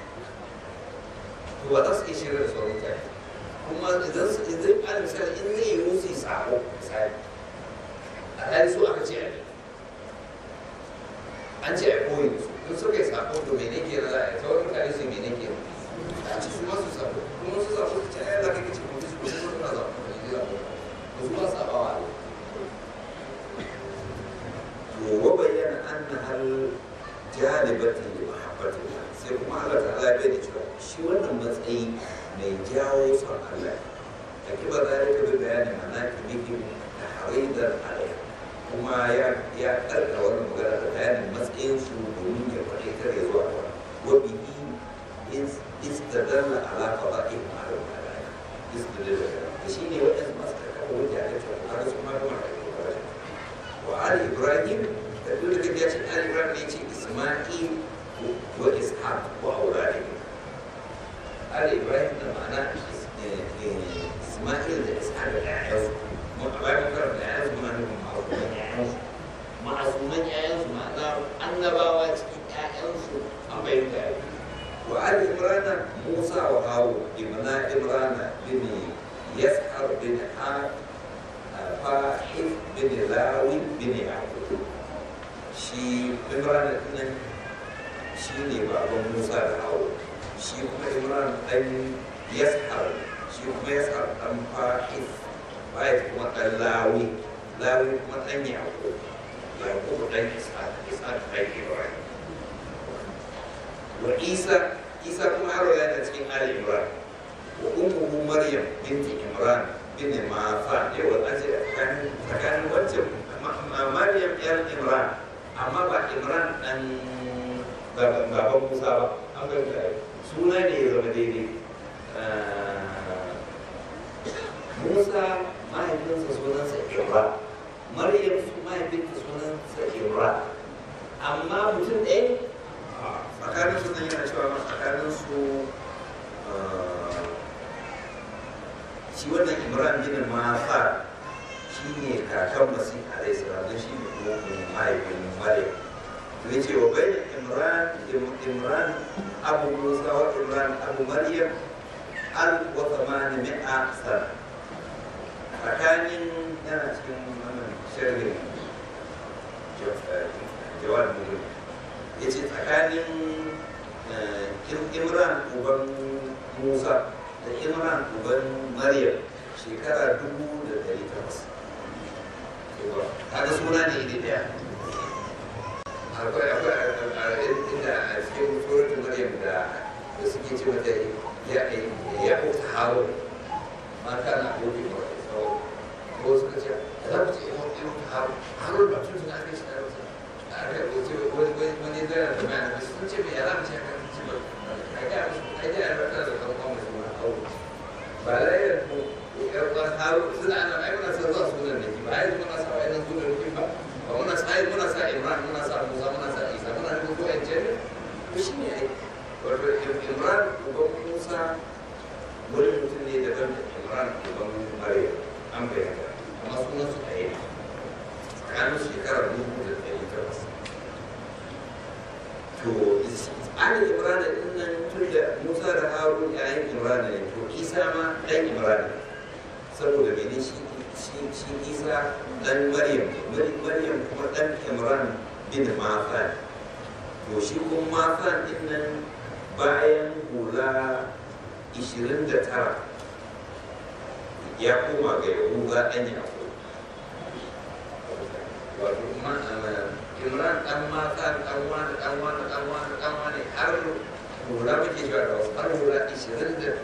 to ba za su iya shirye da sauran mutane kuma idan su idan ala misali in zai yi musu sabo misali a ɗari su aka ce an ce a koyi su in suka yi sako to mene ke na za'a sauran mutane su mene ke a ci su masu sako kuma su sako su ce ai za ka kace kuma su kuma suna sako ba ne sako ba su ba saba wa to wa bayyana anna hal jalibati li mahabbati sai kuma Allah ta'ala ya bayyana cewa shi wannan matsayi mai jawo son Allah a kiba zalika bi bayanin manaqibihi da haridar alaiha kuma ya ya karka wannan magana da bayanin matsayin su domin ya faɗi kar ya zuwa ba wa bihi istadalla ala qada'ihim ala al-malaya istadalla da shi ne waɗansu masu karkata wanda ya ce kaga su ma kuma wa ali ibrahim da duk da ya ce ali ibrahim ne ce isma'il wa ishaq wa auladi ali ibrahim da ma'ana isma'il da ishaq da ƴaƴansu mun a bayan karanta ƴaƴansu muna nufin ma'asuman ƴaƴansu ma'asuman ƴaƴansu ma'ana annabawa cikin ƴaƴansu an bayyana da وعلى إمران موسى وهارون ابن إمران بن يسحر بن حار فاحف بن لاوي بن يعقوب شي إمران إن شي ne baban Musa da Hawo shi kuma Imran dan Yashar shi kuma Yashar dan Fahif Fahif kuma dan Lawi Lawi kuma dan Yaqub Yaqub dan Ishaq Ishaq dan Ibrahim wa Isa Isa kuma haro yana cikin Ali Imran wa ummuhu Maryam binti Imran bin Mafan yau an ce tsakanin wancan Maryam yar Imran amma ba Imran dan baban Musa ba an ga suna ne ya zama daidai Musa mahaifinsa sunansa Imran Maryam su mahaifinta sunansa Imran amma mutum ɗaya tsakanin su nan yana cewa tsakanin su shi wannan imran bin mafa shi ne kakan masu alai salatu shi ne kuma mahaifin maryam to ya ce wa bai imran imran abu musa wa imran abu maryam al wa tsamani mi'a sana tsakanin yana cikin wannan shirin jawab mulki ya ce tsakanin imran uban musa da imran uban maryam shekara dubu da dari takwas kaga suna ne iri daya akwai akwai inda a cikin suratun maryam da da suke ce mata ya ya uta harun ma kana gobe ba ko suka ce za mu ce ya uta harun harun ba tun suna aka shi da wasu wani zai da mai da sun ce mai yara mace ka ci ba a ga a ga a rata da kan kuma su na aure ba la ya ko ya ko haru suna ana ai muna san za su nan da ba ai muna sa ai nan sunan da ba ba muna sa ai muna sa Imran muna sa Musa muna sa Isa muna da ko ai ce to shine ai wato Imran uban Musa wani mutum ne daban da Imran uban Maryam an bayyana amma sunan su ɗaya ne tsakanin shekarar dubu da ɗari takwas to an imrana din nan tun da musa da harun yayin imrana ne to isa ma ɗan imrana saboda mene shi shi isa ɗan maryam maryam kuma ɗan imran bin mafan to shi kuma mafan din nan bayan hula 29 ya koma ga yahuda ɗan yaƙo wato imran dan mata dan wani dan wani dan wani dan wani har hula muke cewa da wasu har hula ishirin da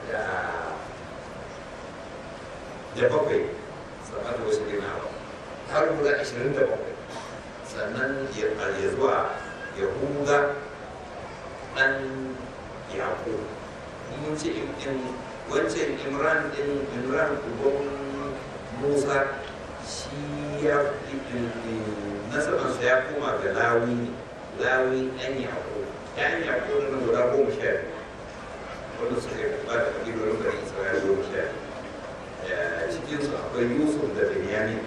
da bakwai sannan da wasu gina ba har hula ishirin da bakwai sannan ya zuwa yahuda dan yaƙo mun ce wancan imran din imran uban musa shi ya nasabansa ya koma ga lawi lawi ɗan yaƙo ɗan yaƙo na guda goma sha wanda suka yi ba da ƙabilolin garin isra'ila goma sha cikinsu akwai yusuf da benyamin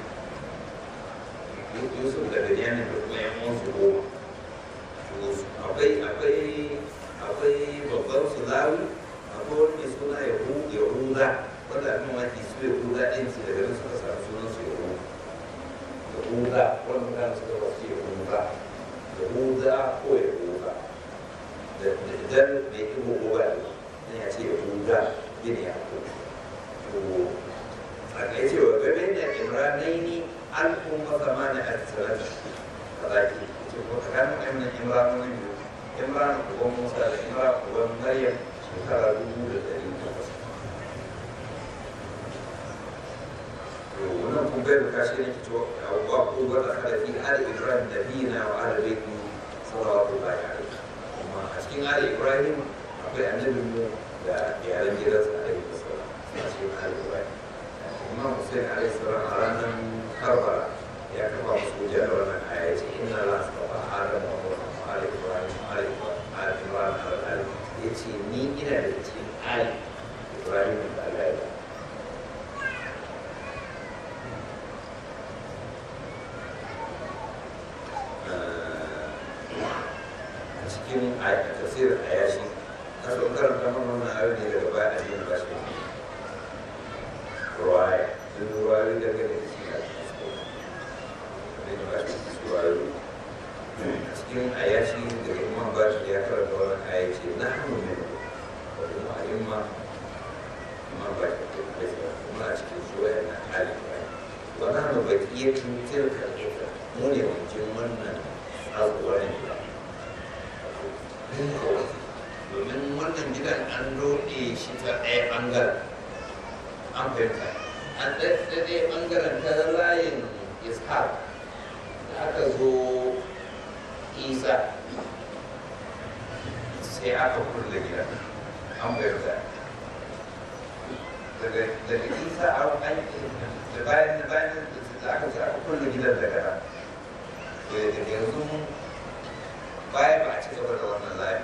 yusuf da benyamin da kuma yan uwansu goma akwai akwai akwai babban su lawi akwai wani mai suna yahuda wanda abin maki su yahuda ɗin su daga nan suka samu sunan su yahuda yahuda wani mutane suka wasu yahuda yahuda ko yahuda da idan mai ibo ko ba ne ya ce yahuda gini ya ko to a kai ce wa gabe da imranaini an kuma zama na asirar kazaki ce ko tsakanin wannan imranonin biyu imran uban musa da imran uban maryam shekara dubu da ɗari takwas wannan kun bai da kashi ne fito a wa ko ba da kada fi ali ibrahim da bina wa ala baiti sallallahu alaihi wa sallam kuma a cikin ali ibrahim akwai annabin mu da iyalan gidansa alaihi wasallam a cikin ali ibrahim imam hussein alaihi salam a ranar karbala ya kafa musu hujja da wannan aya ce inna la astafa adam wa ali ibrahim ali Imran al-Ali ya ce ni ina da cikin Ali Ibrahim da Allah ya a cikin tafsirin ayashi na so karanta mana wannan ayoyi ne daga baya a yin bashi ruwaya duk ruwayoyi daga da shi a cikin abin da bashi su ruwayoyi a cikin ayashi daga imam bashi ya karanta wannan ayashi na hannu ne wani ma'ayin ma imam bashi da kai kuma a cikin suwaya na hali wani hannu bai iya tutar kalita mu ne wajen wannan tsakuwar ne domin wannan gidan an doɗe shi ta ɗaya ɓangaren an fahimta an ɗaɗɗe ɓangaren ta layin iskar da aka zo isa sai aka kulle gidan an fahimta daga isa an da bayan da bayan da aka ce aka kulle gidan daga nan daga yanzu baya ba a ci gaba da wannan layin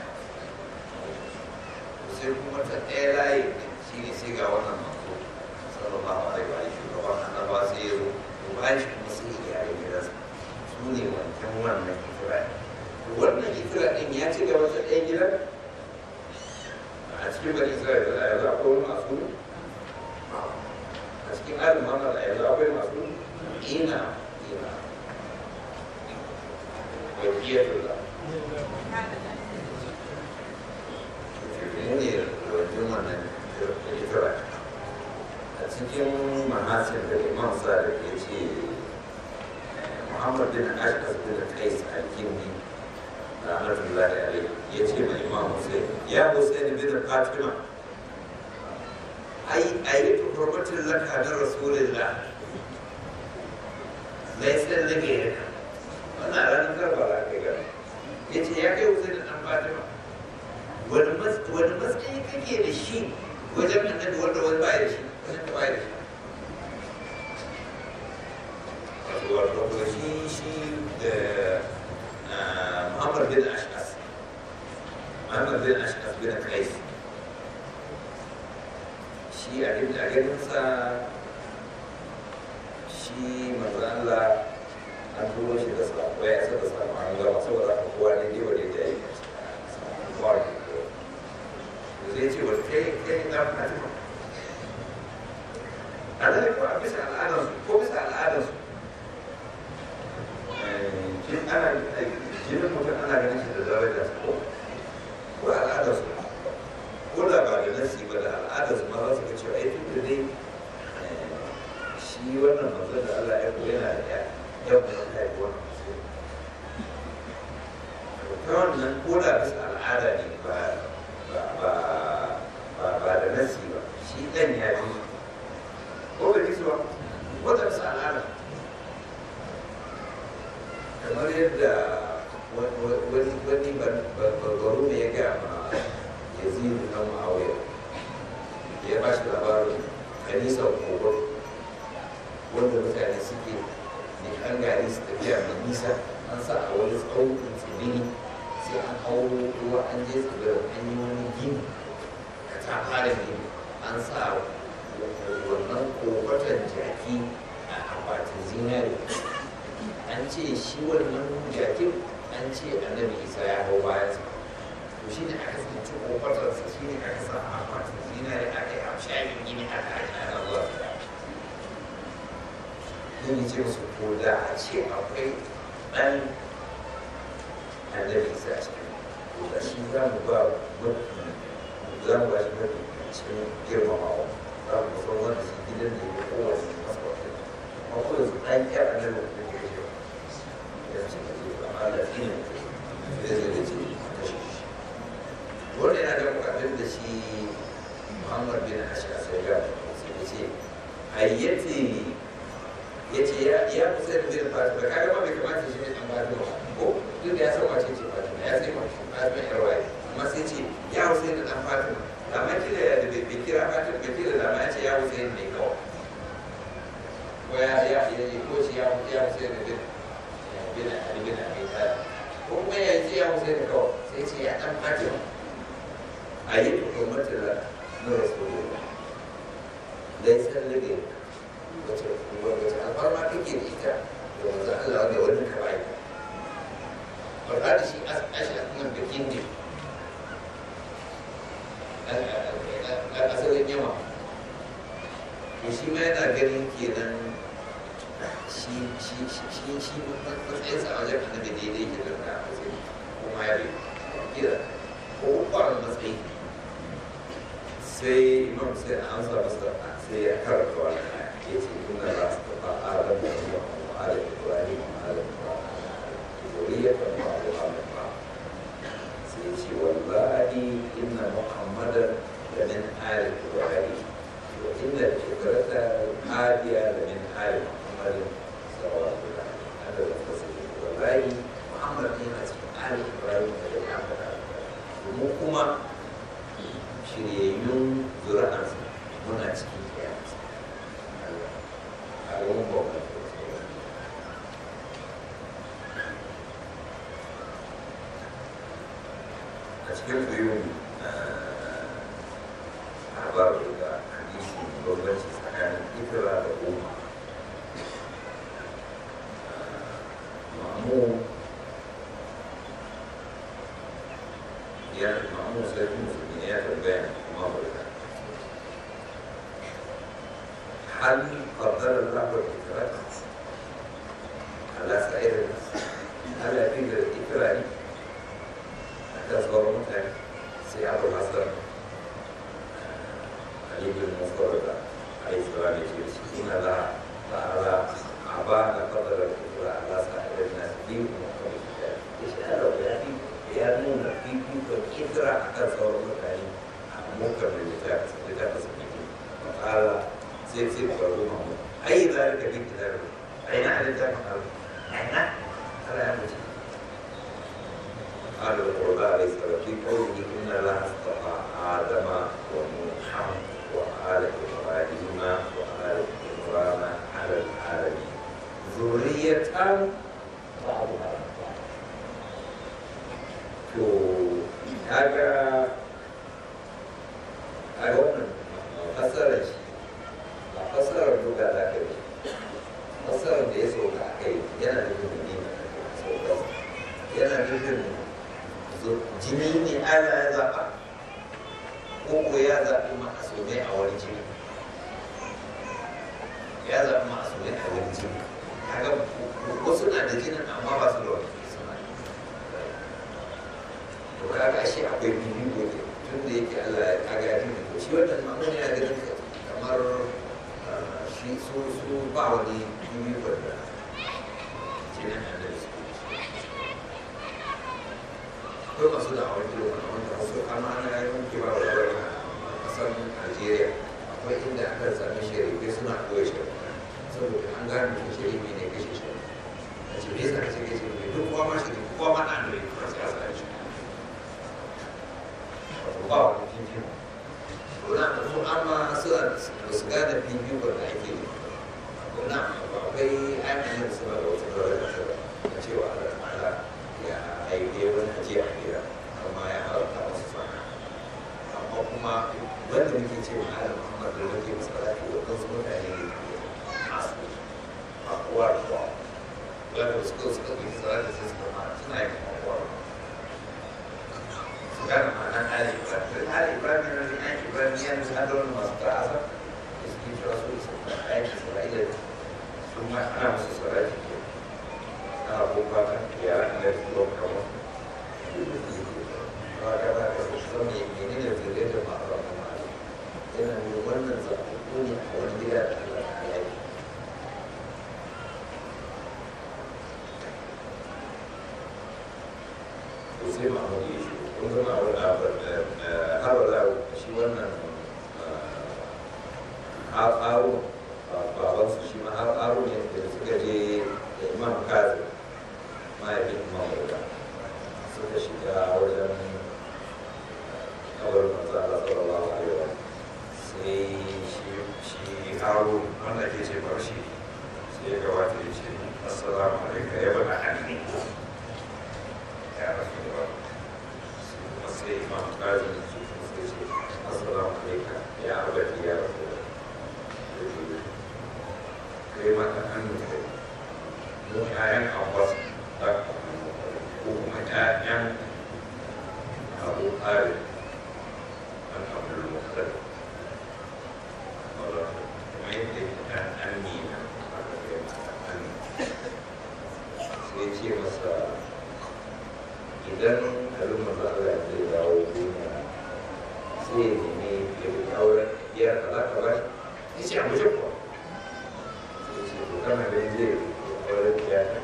sai kuma ta ɗaya layi shi ne sai ga wannan manzo sallallahu alaihi wa alihi shugaban annaba sai ya zo to bayan shi kuma sai ya gyara gidansa su ne wancan wannan ikira wannan ikira ɗin ya ci gaba ta ɗaya gidan a cikin bani isra'ila a yanzu akwai wani masu a cikin alin mamar a yanzu akwai masu ina ina wakiyar da ne wajen wannan ikira a cikin mahasin da imam sadiq ya ce muhammad bin ashkas bin qais al-kindi rahmatullahi alaihi ya ce ma imam hussein ya hussein bin fatima ai ayi hurmatin laka da rasulillah laisa lake wannan ranar karbala kai gaba ya ce ya kai hussein dan fatima wani matsayi kake da shi wajen annabi wanda wani baya da shi wajen da baya da shi wato wato shi shi da Muhammad bin Ashkas Muhammad bin Ashkas bin Qais shi a a ganinsa shi manzo Allah an turo shi da sako ya isa da sako an gama saboda haka kowa ne dai wanda ya yi kowa ne zai ce wata kai kai na fatima a zai ko a bisa al'adarsu ko bisa al'adarsu jin ana jinin mutum ana ganin shi da daraja ko ko al'adarsu ko da ba da nasi ba da al'adarsu ma za su ga cewa ai tun da dai shi wannan manzon da Allah ya koya yana da ya yau da ta yi wannan ta wannan ko da bisa al'ada ne ba ba da nasi ba shi ɗan ya fi ko bai fi ba wata bisa al'ada kamar yadda wani barbaro ne ya gaya ma ya zidu na ma'auya ya ba shi labarin kanisar kogon wanda mutane suke ne an gari su tafiya mai nisa an sa a wani tsaunin tsibiri sai an hau ruwa an je tsibirin an yi wani gini ka ta fara gini an sa wannan kofatan jaki a akwatin zinari an ce shi wannan jakin an ce annabi isa ya hau bayansa to shi ne aka tsinci kofatarsa shi ne aka sa a akwatin zinari aka yi amshayin gini aka ake ana zuwa yin ce musu ko da a ce akwai ɗan annabi isa a cikin ko da shi za mu ba za mu ba shi mafi cikin girmamawa za mu san wanda shi gidan da ya kowace masa wata amma ko yanzu ɗan ƙyar annabi da ke kashe ya ce ka ce ba ma da tsini da zai da ce kashe shi wanda yana da bukatun da shi muhammad bin ashka sai ga sai ya ce hayyati ya ce ya fi sai da bin fatima kaga ma bai kamata shi ne an fatima ko duk da ya san wace ce fatima ya sai mace fatima yar waye amma sai ce ya hussein da dan fatima amma kila ya da bai kira fatima bai kira da ma ya ce ya hussein ne kawai ko ya ya ya ko shi ya ya hussein da bin bin ali bin abi talib ko kuma ya ce ya musu da kawai sai ce ya ɗan fatima a yi hukumar da na rasulullah dai san lage wace wace alfarma kake da ita da wanzu Allah wanda wani ka bai faɗa da shi asha nan da kindi a asalin yawa to shi ma yana ganin kenan shi shi shi shi matsayin sa a wajen annabi daidai ke da na matsayi kuma ya bi kira ko kwanan matsayi sai imam sai an amsa masa sai ya karanta wani aya ya ce inna la astafa adam wa huwa wa ala ibrahim wa ala zuriyatan wa ala ba sai ya ce wallahi inna muhammadan da min ali ibrahim wa inna al-fikrata hadiya da min ali muhammadin sallallahu alaihi wa sallam wallahi muhammad ne yana cikin ali ibrahim da ya faɗa mu kuma shiryayyun zuri'arsa muna cikin kiyamarsa a yawan bauta a cikin biyun labarin da hadisi bambanci tsakanin ikira da umma ma'amu ya ma'amu sai musulmi ya tambaya kuma barka هل فضل الله الإكرام على سائر الناس؟ هل يجوز الإكرام تصبر مثلا سيارة الحسن علي بن مفرد عليه السلام يقول إن الله تعالى أبان فضل الإكرام على سائر الناس دين ومقام الكتاب إشارة يعني يرمون في في إكرام تصبر مثلا ممكن للكتاب لكتاب سبيل وقال sai sai ku faru ma mu ai zalika bi kitab ai na da ta faru ai na ala ya mutu قال القرآن عليه الصلاة في قوله إن الله اصطفى آدم ونوحا وآل إبراهيم وآل عمران على العالمين ذرية بعضها to kaga a wannan fasarar shi ba fasarar duka da aka yi fasarar da ya sauka a kai yana nufin madina saukarsa yana nufin jini ne ana ya zaɓa ko ko ya zaɓi ma'asumai a wani jini ya zaɓi ma'asumai a wani jini kaga wasu na da jinin amma ba su da wani suna to kaga ashe akwai bibi gobe tun da yake Allah ya kaga ya tuni shi wannan ma'amun yana ganin kamar shi su su ba wani bibi wanda jinin annabi su akwai masu da awon kilo wanda wanda wasu amma ana yi wanke ba da wani a kasar Najeriya akwai inda aka sami shari'a suna koya shari'a saboda an gane mutum shari'a ne kashe shari'a a ce me yasa kace kashe shari'a duk kowa ma shari'a kowa ma ɗan ne kuma sai a sa shi wato ba wani fifiko to na da su amma su da su gane fifiko da ake yi to na akwai ayyukan da su ba da wata dole da cewa Allah ta'ala ya aike wani ajiya a gida amma ya haramta wasu sana amma kuma wanda muke ce wa ala muhammad da muke masalati waɗansu mutane ne masu a kowa da kowa wanda suka suka yi salati sai suka ma suna yin kowa su gane ma'anar ali ibrahim ali ibrahim yana da yan ibrahim ya nusa da wani masu ta'asa da suke cewa su isa aiki sara'ila su ma ana musu sarari ke ana kuma kan yaran da su zo kama ba ka ba ka su san me ne ne zai da ma'aura kuma yana da wannan zaɓaɓɓu ne a wani gida da Allah ya yi to sai ma'amur ya shi kun zama a wani abu har wala shi wannan aro babansu shi ma aro ne da suka je da imam kazi mahaifin imam wuta suka shiga wajen kabarin manzo Allah sallallahu alaihi wa sai shi shi aro wanda ke ce bar shi sai ya gabata ya ce assalamu alaikum ya bada hannu ya rasu da wani kuma sai imam kazin su kuma sai ce assalamu alaikum ya abadi ya rasu da kai mata an nufi mu ƴaƴan abbas da ko kuma ƴaƴan abu tsari an abdul mukhtar wala kuma yadda ɗan an nina aka kai mata an sai ce masa idan abin maza Allah zai dawo duniya sai ya nemi ya bi auren ya kaza ka ba shi sai a mutum kuwa sai ce to kana ganin zai auren ya ta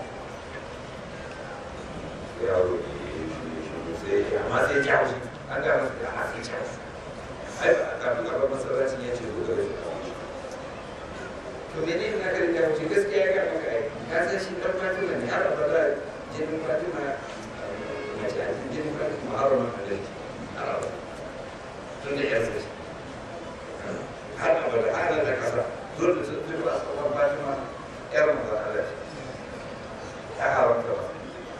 ya roƙi sai ya ce amma sai ya haushi an ga masa da amma sai ya haushi ai ba kafin a ba masallacin ya ce to gare shi to mene ne na karin da haushi gaskiya ya ga maka ai ka san shi dan fatima ne har abada jinin fatima na ce a jinin fatima har ma halalci har abada tun da yarsa shi har abada har da kasa dole da sun tuba a tsawon fatima yar maza Allah ce ta haramta ba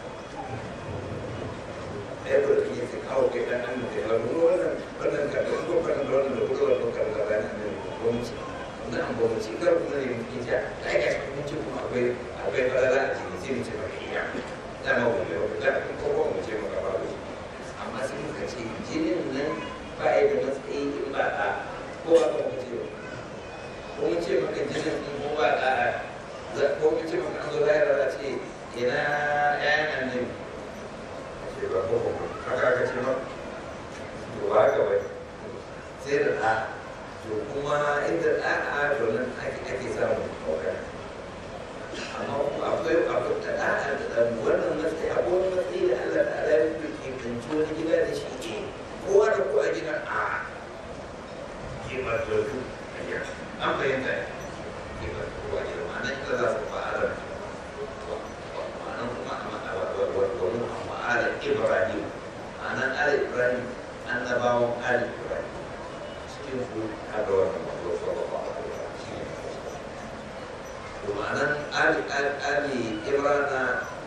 ɗaya da ke yi kawo kai ɗan an mutu ya nuna wannan wannan ka da kuma kan da wannan da kuma wannan kan da bayan an yi gwamnati na an gwamnati kar kuma ne mutum ya da aka yi mun ce kuma akwai akwai falala a cikin sai mu ce maka iya da ma gobe ba da ko ko mu ce maka ba amma sai muka ce jinin nan ba ya da matsayi in ba a ko ba ka mu ce ba ko mun ce maka jinin in ko ba a za ko mun ce maka an zo lahira za ce ina ƴaƴan annabi ce ba ko ko haka aka ce ba to ba haka bai sai da ɗa to kuma inda ɗa'a to nan ake samun ɗaukar amma kuma akwai akwai da ɗa'a da wannan matsayi akwai wani matsayi da Allah ta ala ya ke kanci wani gida da shi ke kowa da kowa gidan a ke matattu a gida an fahimta ya ke matattu a gida ma'ana ita za su fa'alar ma'anan kuma wani a ma'alar Ibrahim ma'anan ala Ibrahim annabawan ala Ibrahim cikin su haka wannan mazo sallallahu alaihi wasallam shi ne to ma'anan ali ali Ibrana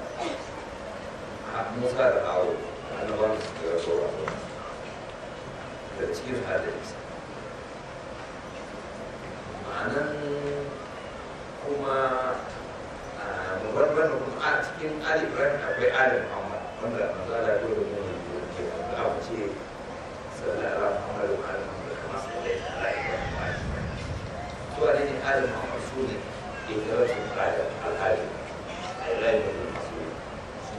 Musa da Awo annabawan su da rasowa da cikin hadisi ma'anan kuma wannan kuma a cikin ali Ibrahim akwai ali Muhammad wanda manzo Allah ya koyar da mu ne ke da abu ce sallallahu alaihi Muhammad wa ali Muhammad kama sallaita ala Ibrahim wa ali Ibrahim to a ne ali Muhammad su ne ke da wasu kada al'ali Allah ya yi masu su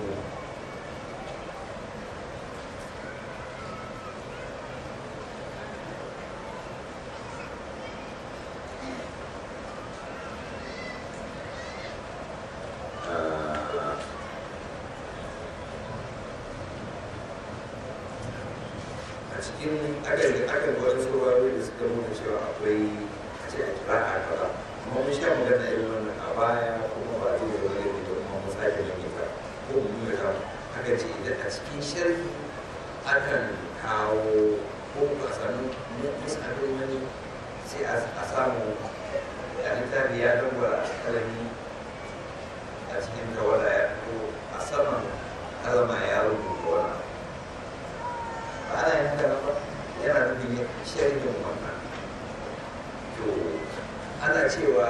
a cikin akan akan wani saurari da suka nuna cewa akwai a ce a kira a kaza amma mun sha magana irin wannan a baya kuma ba zai da wani da kuma mun sake nan ita ko mun nuna ta aka ce idan a cikin sharhi akan kawo ko a sami misalin wani sai a samu a littafi ya dangwara kalami a cikin tawada ya fito a saman kalama ya rubuta wani ana yin haka ba yana nufin sharhin wannan to ana cewa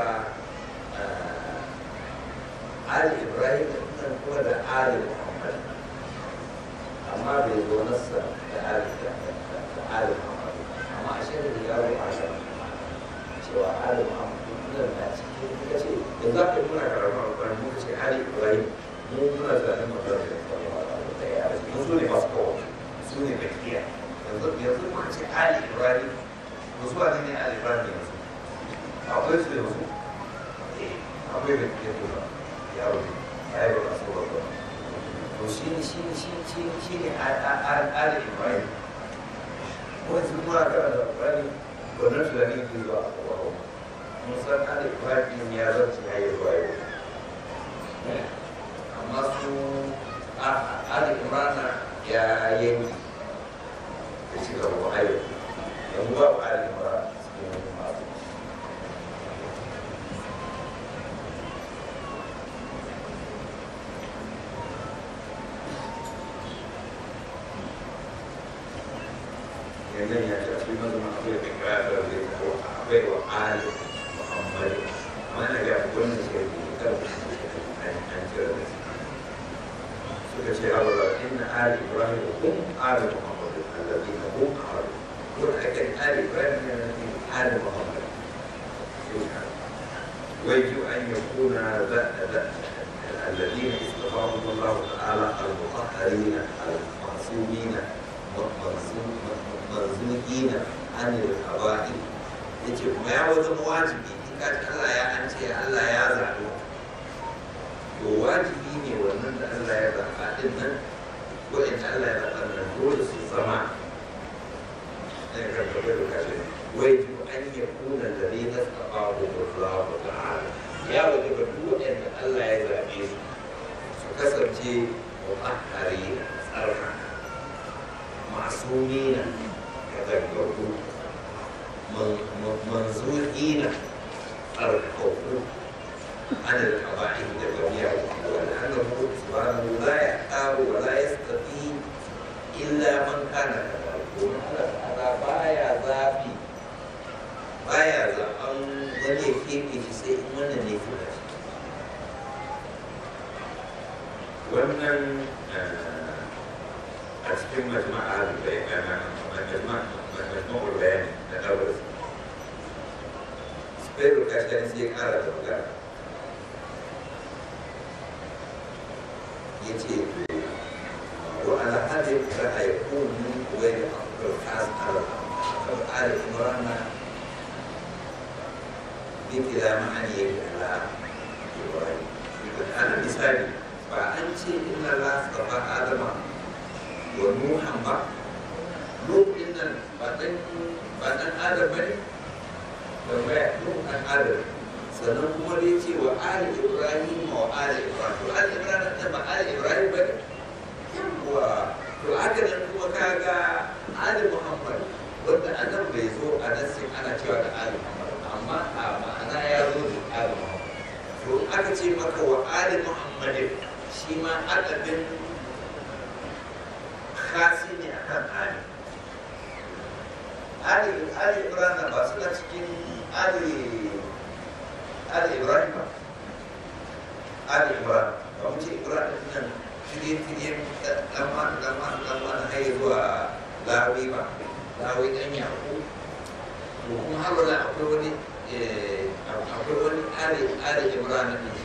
ali ibrahim nan kuma da ali muhammad amma bai zo nasa da ali da ali muhammad amma a shirin da yaro a shan cewa ali muhammad nan na cikin kuka ce da za ka nuna karamar alƙwarin muka ce ali ibrahim mu muna zanen magana da ya mun so ne masu kawo su ne bakiya yanzu yanzu muka ce ali ibrahim wasu wani ne ali ibrahim yanzu akwai su yanzu akwai bakiya to ba yaro ne ya yi ba so ba ba to shi ne shi ne shi shi shi ne ali ibrahim wasu kuma kana da ibrahim wannan tunani ke zuwa a kwakwalwa mun san ali ibrahim ya zarce ya yi zuwa yau amma su ali imrana ya yanki da ci gaba wa ayo yanzu babu ali imrana cikin masu yanzu ya ce a cikin mazama akwai da kira da zai ko akwai wa ali muhammadu amma na ga wannan suka yi kan an kira da su suka ce a wala inna ali ibrahim hum ali muhammadu alladhina hum ali ko da ake ali ibrahim ne na ali muhammadu ويجب أن يكون الذين اصطفاهم الله تعالى المطهرين المعصومين مرزوقين عن القبائل yace kuma ya wajen wajibi in ka ci Allah ya an ce Allah ya zaɓi to wajibi ne wannan da Allah ya zaɓa din nan waɗanda Allah ya zaɓa nan dole su zama ne kan gaba da kashe wai أن يكون الذين استطاعوا الله تعالى يا وجب duk da Allah ya zaɓe su su kasance mutahharina tsarka masumina kadaggaru manzuqina tsarkaku عن القبائل الجميع ولأنه سبحانه لا يختار ولا يستطيع إلا من كان كذلك ومن هذا بايا ذابي baya zaɓen wani ya keɓe shi sai in wannan ne fi da wannan a cikin majma'a da bai kana majma'ul bayani da ɗaukar spero kashin sai ya ƙara da magana ya ce wa ala hadin ra'ayakun min kuwai da akwai kasar al imrana بكلا معني على إبراهيم أنا مثالي فأنت إن الله اصطفى آدم ونوحا بعد نوح إن بعدين بعدين آدم بني لما نوح أن آدم sannan kuma dai ce wa ali ibrahim wa ali ibrahim to ali ibrahim da ba ali ibrahim bane yawa to haka nan kuma kaga ali muhammad wanda annan bai zo a nasin ana cewa da ali muhammad amma a ma'ana ya zo da ali muhammad to aka ce maka wa ali muhammadin shi ma adadin khasi ne akan ali ali ali ibrahim ba suna cikin ali ali ibrahim ba ali ibrahim ba mu ce ibrahim nan shirye shirye lamma lamma lamma na haye zuwa lawi ba lawi dan yaƙo to kuma har wala akwai wani akwai wani ali ali ibrahim ne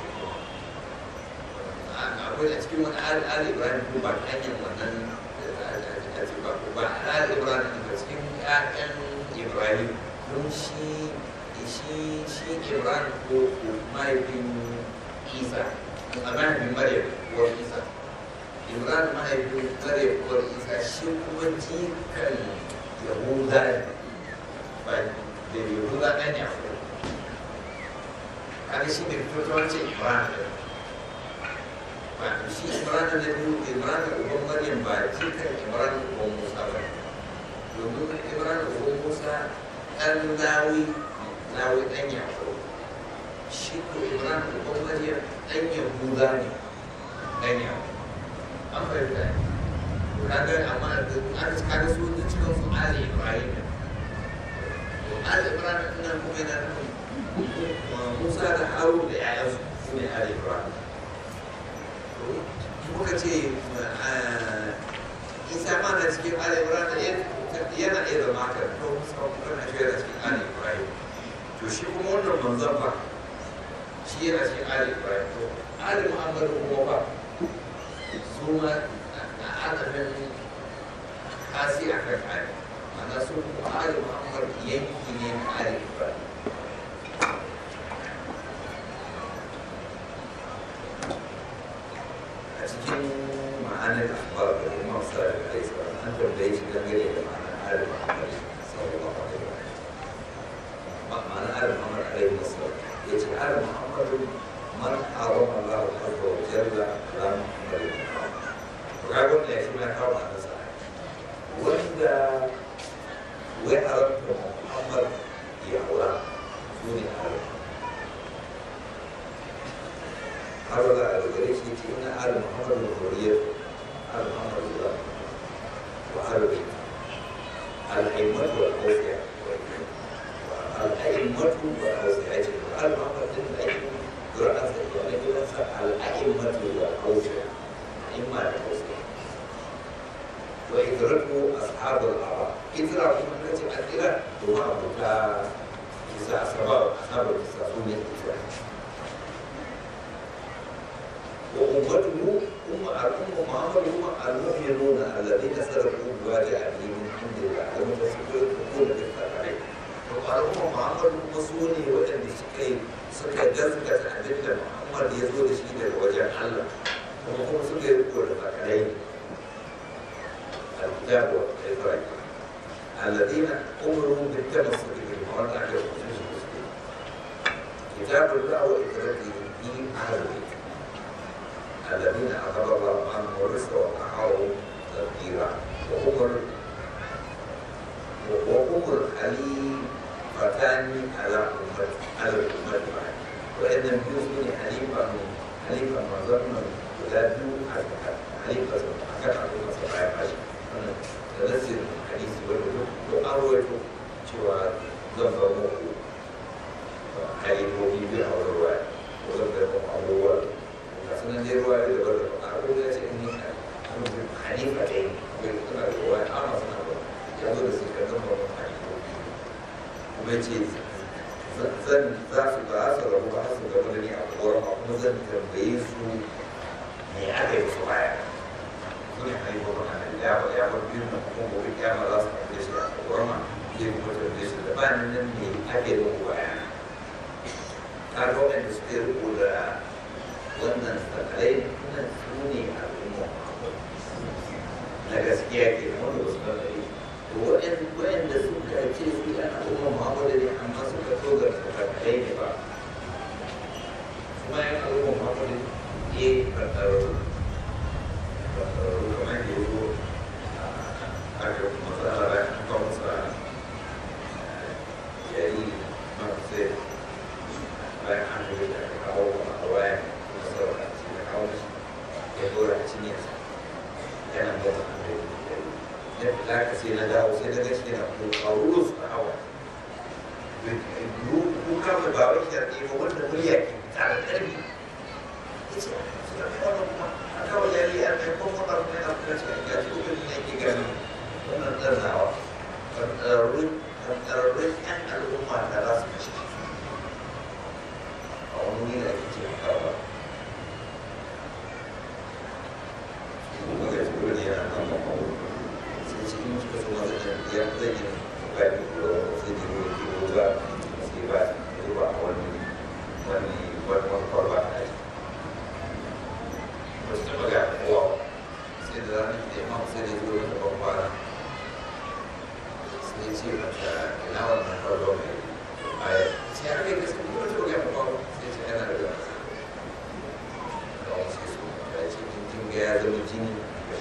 akwai a cikin wani ali ali ibrahim ko ba hanyar wannan ba ba ali ibrahim ne ba cikin ƴaƴan ibrahim don shi shi shi ibrahim ko mahaifin isa a mahaifin maryam ko isa ibrahim mahaifin maryam ko isa shi kuma jikan yahuda ne ba da yahuda ɗan yahu kaga shi ne fito ta wancan ibrahim ba shi ibrahim da biyu ibrahim uban maryam ba jikan ibrahim uban musa ba domin ibrahim uban musa ɗan lawi lawi ɗan yaƙo shi ko ibrahim uban maryam ɗan yahuda ne ɗan yaƙo an fahimta ne kaga amma aka kaga su da cikin su ali ibrahim ne to ali ibrahim ɗin nan kuma yana nufin musa da haru da yayansu su ne ali ibrahim muka ce isa ma na cikin ali ibrahim yana iya zama haka to musa kuma na shi yana cikin ali ibrahim to shi kuma wannan manzan ba shi yana cikin ali ibrahim to ali muhammadu kuma ba su ma a adadin kasi a kan ali ma'ana su kuma ali muhammadu yanki ne na ali ibrahim a cikin ma'anar akhbar da imam sallallahu alaihi wasallam an tambaye shi dangane da ma'anar ali muhammadu sallallahu alaihi wasallam معنى آل محمد عليه الصلاة يجي آل محمد من حرم الله عز وجل على محمد وقالوا لي شو ما حرم على نفسه وإذا وحرمت محمد يا أولاد سوني آل هذا على الجريش يجي إن آل محمد الحرية آل محمد الله وآل بيت al'aimatu wal awsiya al'aimatu wal awsiya ce al-muhammad din da ake Quran sa ya ne gidansa al'aimatu wal awsiya imma da awsiya wa idraku ashabul ara idra kuma kace adira to ma abuta kisa asbab ashabul kisa sunan idra وأمته أم الأمة محمد هم المؤمنون الذين سلكوا بواجه من عند الله لم تسلكوا تكون بالتبعين والأمة محمد هم سوني وأن سكي سكي جزكة أجل محمد يزول شيء وجه الله وهم سكي يقول التبعين الكتاب والإدراك الذين أمروا بالتمسك بالمرض على كتاب الله وإدراكه في أهل البيت الذين أخذ الله عنهم الرزق وقعهم تدبيرا وهم وهم الخليفتان على أمة على الأمة بعد وإن يوسف حليفا حليفا مظلما ولا حليفا أكثر من سبعة عشر تنزل الحديث والوجود وأروي شوى ذنب موقوف حليفه بها والرواية وذنب أول sunan dai ruwa da dabar da a ko ya ce ni hanifa dai wai suna da ruwa amma suna ba ya zo da su ka zama ba hanifofi kuma ce zan za su ba su rabu ba su gaba da ni a koran ba kuma zan tambaye su me aka yi su baya su ne hanifofin annabi ya ba ya bar biyu na kuma gobe kyama za su tambaye shi a koran ma zai kuma tambaye shi da bayan nan me aka yi muku baya ka ga waɗanda suke riko da wannan sakalai nan su ne al'umma na gaskiya ke wanda ba su lalari to waɗanda suka ce su ɗan al'umma muhammadu ne amma suka togar sakalai ne ba kuma yan al'umma muhammadu ne fatararru fatararru kamar da ya zo a ga matsala da kan masa yayi masu sai bayan an da kawo a wayan saboda shi da kawo shi ya dora a cinyarsa yana da wata da ya fita ka sai na dawo sai na ga shi yana kokaro su a hawa kuka mai ba wai shirɗe ba wanda murya ke fita da ƙarfi ya ce su da kawo kuma a kawo yari a mai kuma kuma kuma yana kuma cikin gashi kuma ne ke gani wannan ɗarnawa ƙarƙararrun ƴan al'umma da za su kashe a wani wuri da ake ce kawo magana ta dole yana nan ba kawo sai ce in suka zama da ya zai yi ba da kuro sai da kuro kuro ba sai ba zuba a wani wani wani wani kwarba a yi ba su taɓa ga kowa sai da ranar da ya mamu sai da zuwa wani babbara sai ce mata ina wannan kwarba mai baya sai aka yi gaske kuma ta ga kowa sai ce yana da gasa da wasu sai su ya ce kin ga ya zama jini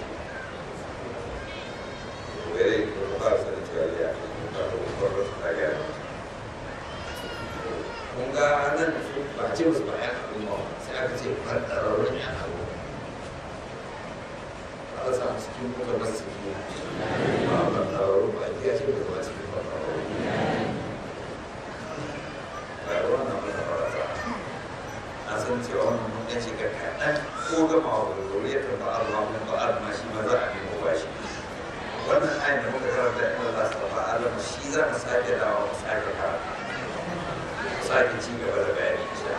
were ba su da cewa ya ba da kwakwalwar su daga kun ga nan su ba ce musu ba yan al'umma sai aka ce fadararrun yan al'umma ba a samu cikin kuka ba su ke ba fadararrun ba ya ce ba su cikin fadararrun ba ruwan na mai farasa a san cewa wannan mun ɗan shiga kaɗan ko gama wa zuriyar ta ba'ar ma mun ba'ar ma shi ma za a nemo ba shi wannan ayin da muka karanta in Allah su tafa Allah shi za mu sake dawa mu sake karanta mu sake ci gaba da bayani insha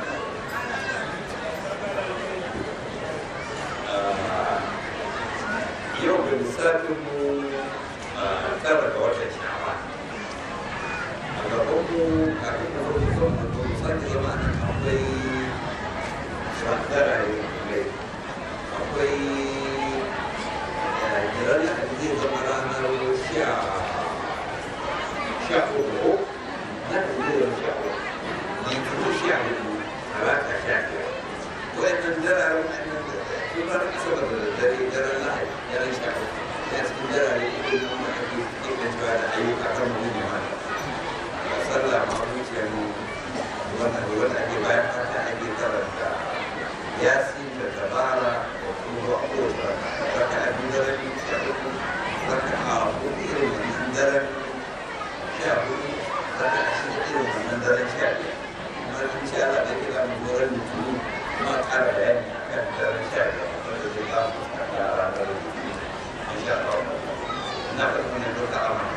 yau da lissafin mu tara ga watan sha'awa a gaban mu kafin mu zo mu zo mu sake zama nan akwai shakara ne akwai jiran da zai zama ranar sha sha uku na da zai zama sha uku ne kuma sha hudu talata sha biyar wayannan dararen wannan da tun ranar asabar da dare daren lahadi daren sha uku ya cikin darare ita ne wanda ake keɓancewa da ayyuka kan mutum ya mata ga sallah ma zuciyar wannan wanda ake bayan fata ake karanta yasin da tabara da kuma a kowace raka raka a biyu da rabi sha uku raka a hudu irin wannan daren ne ɗauka a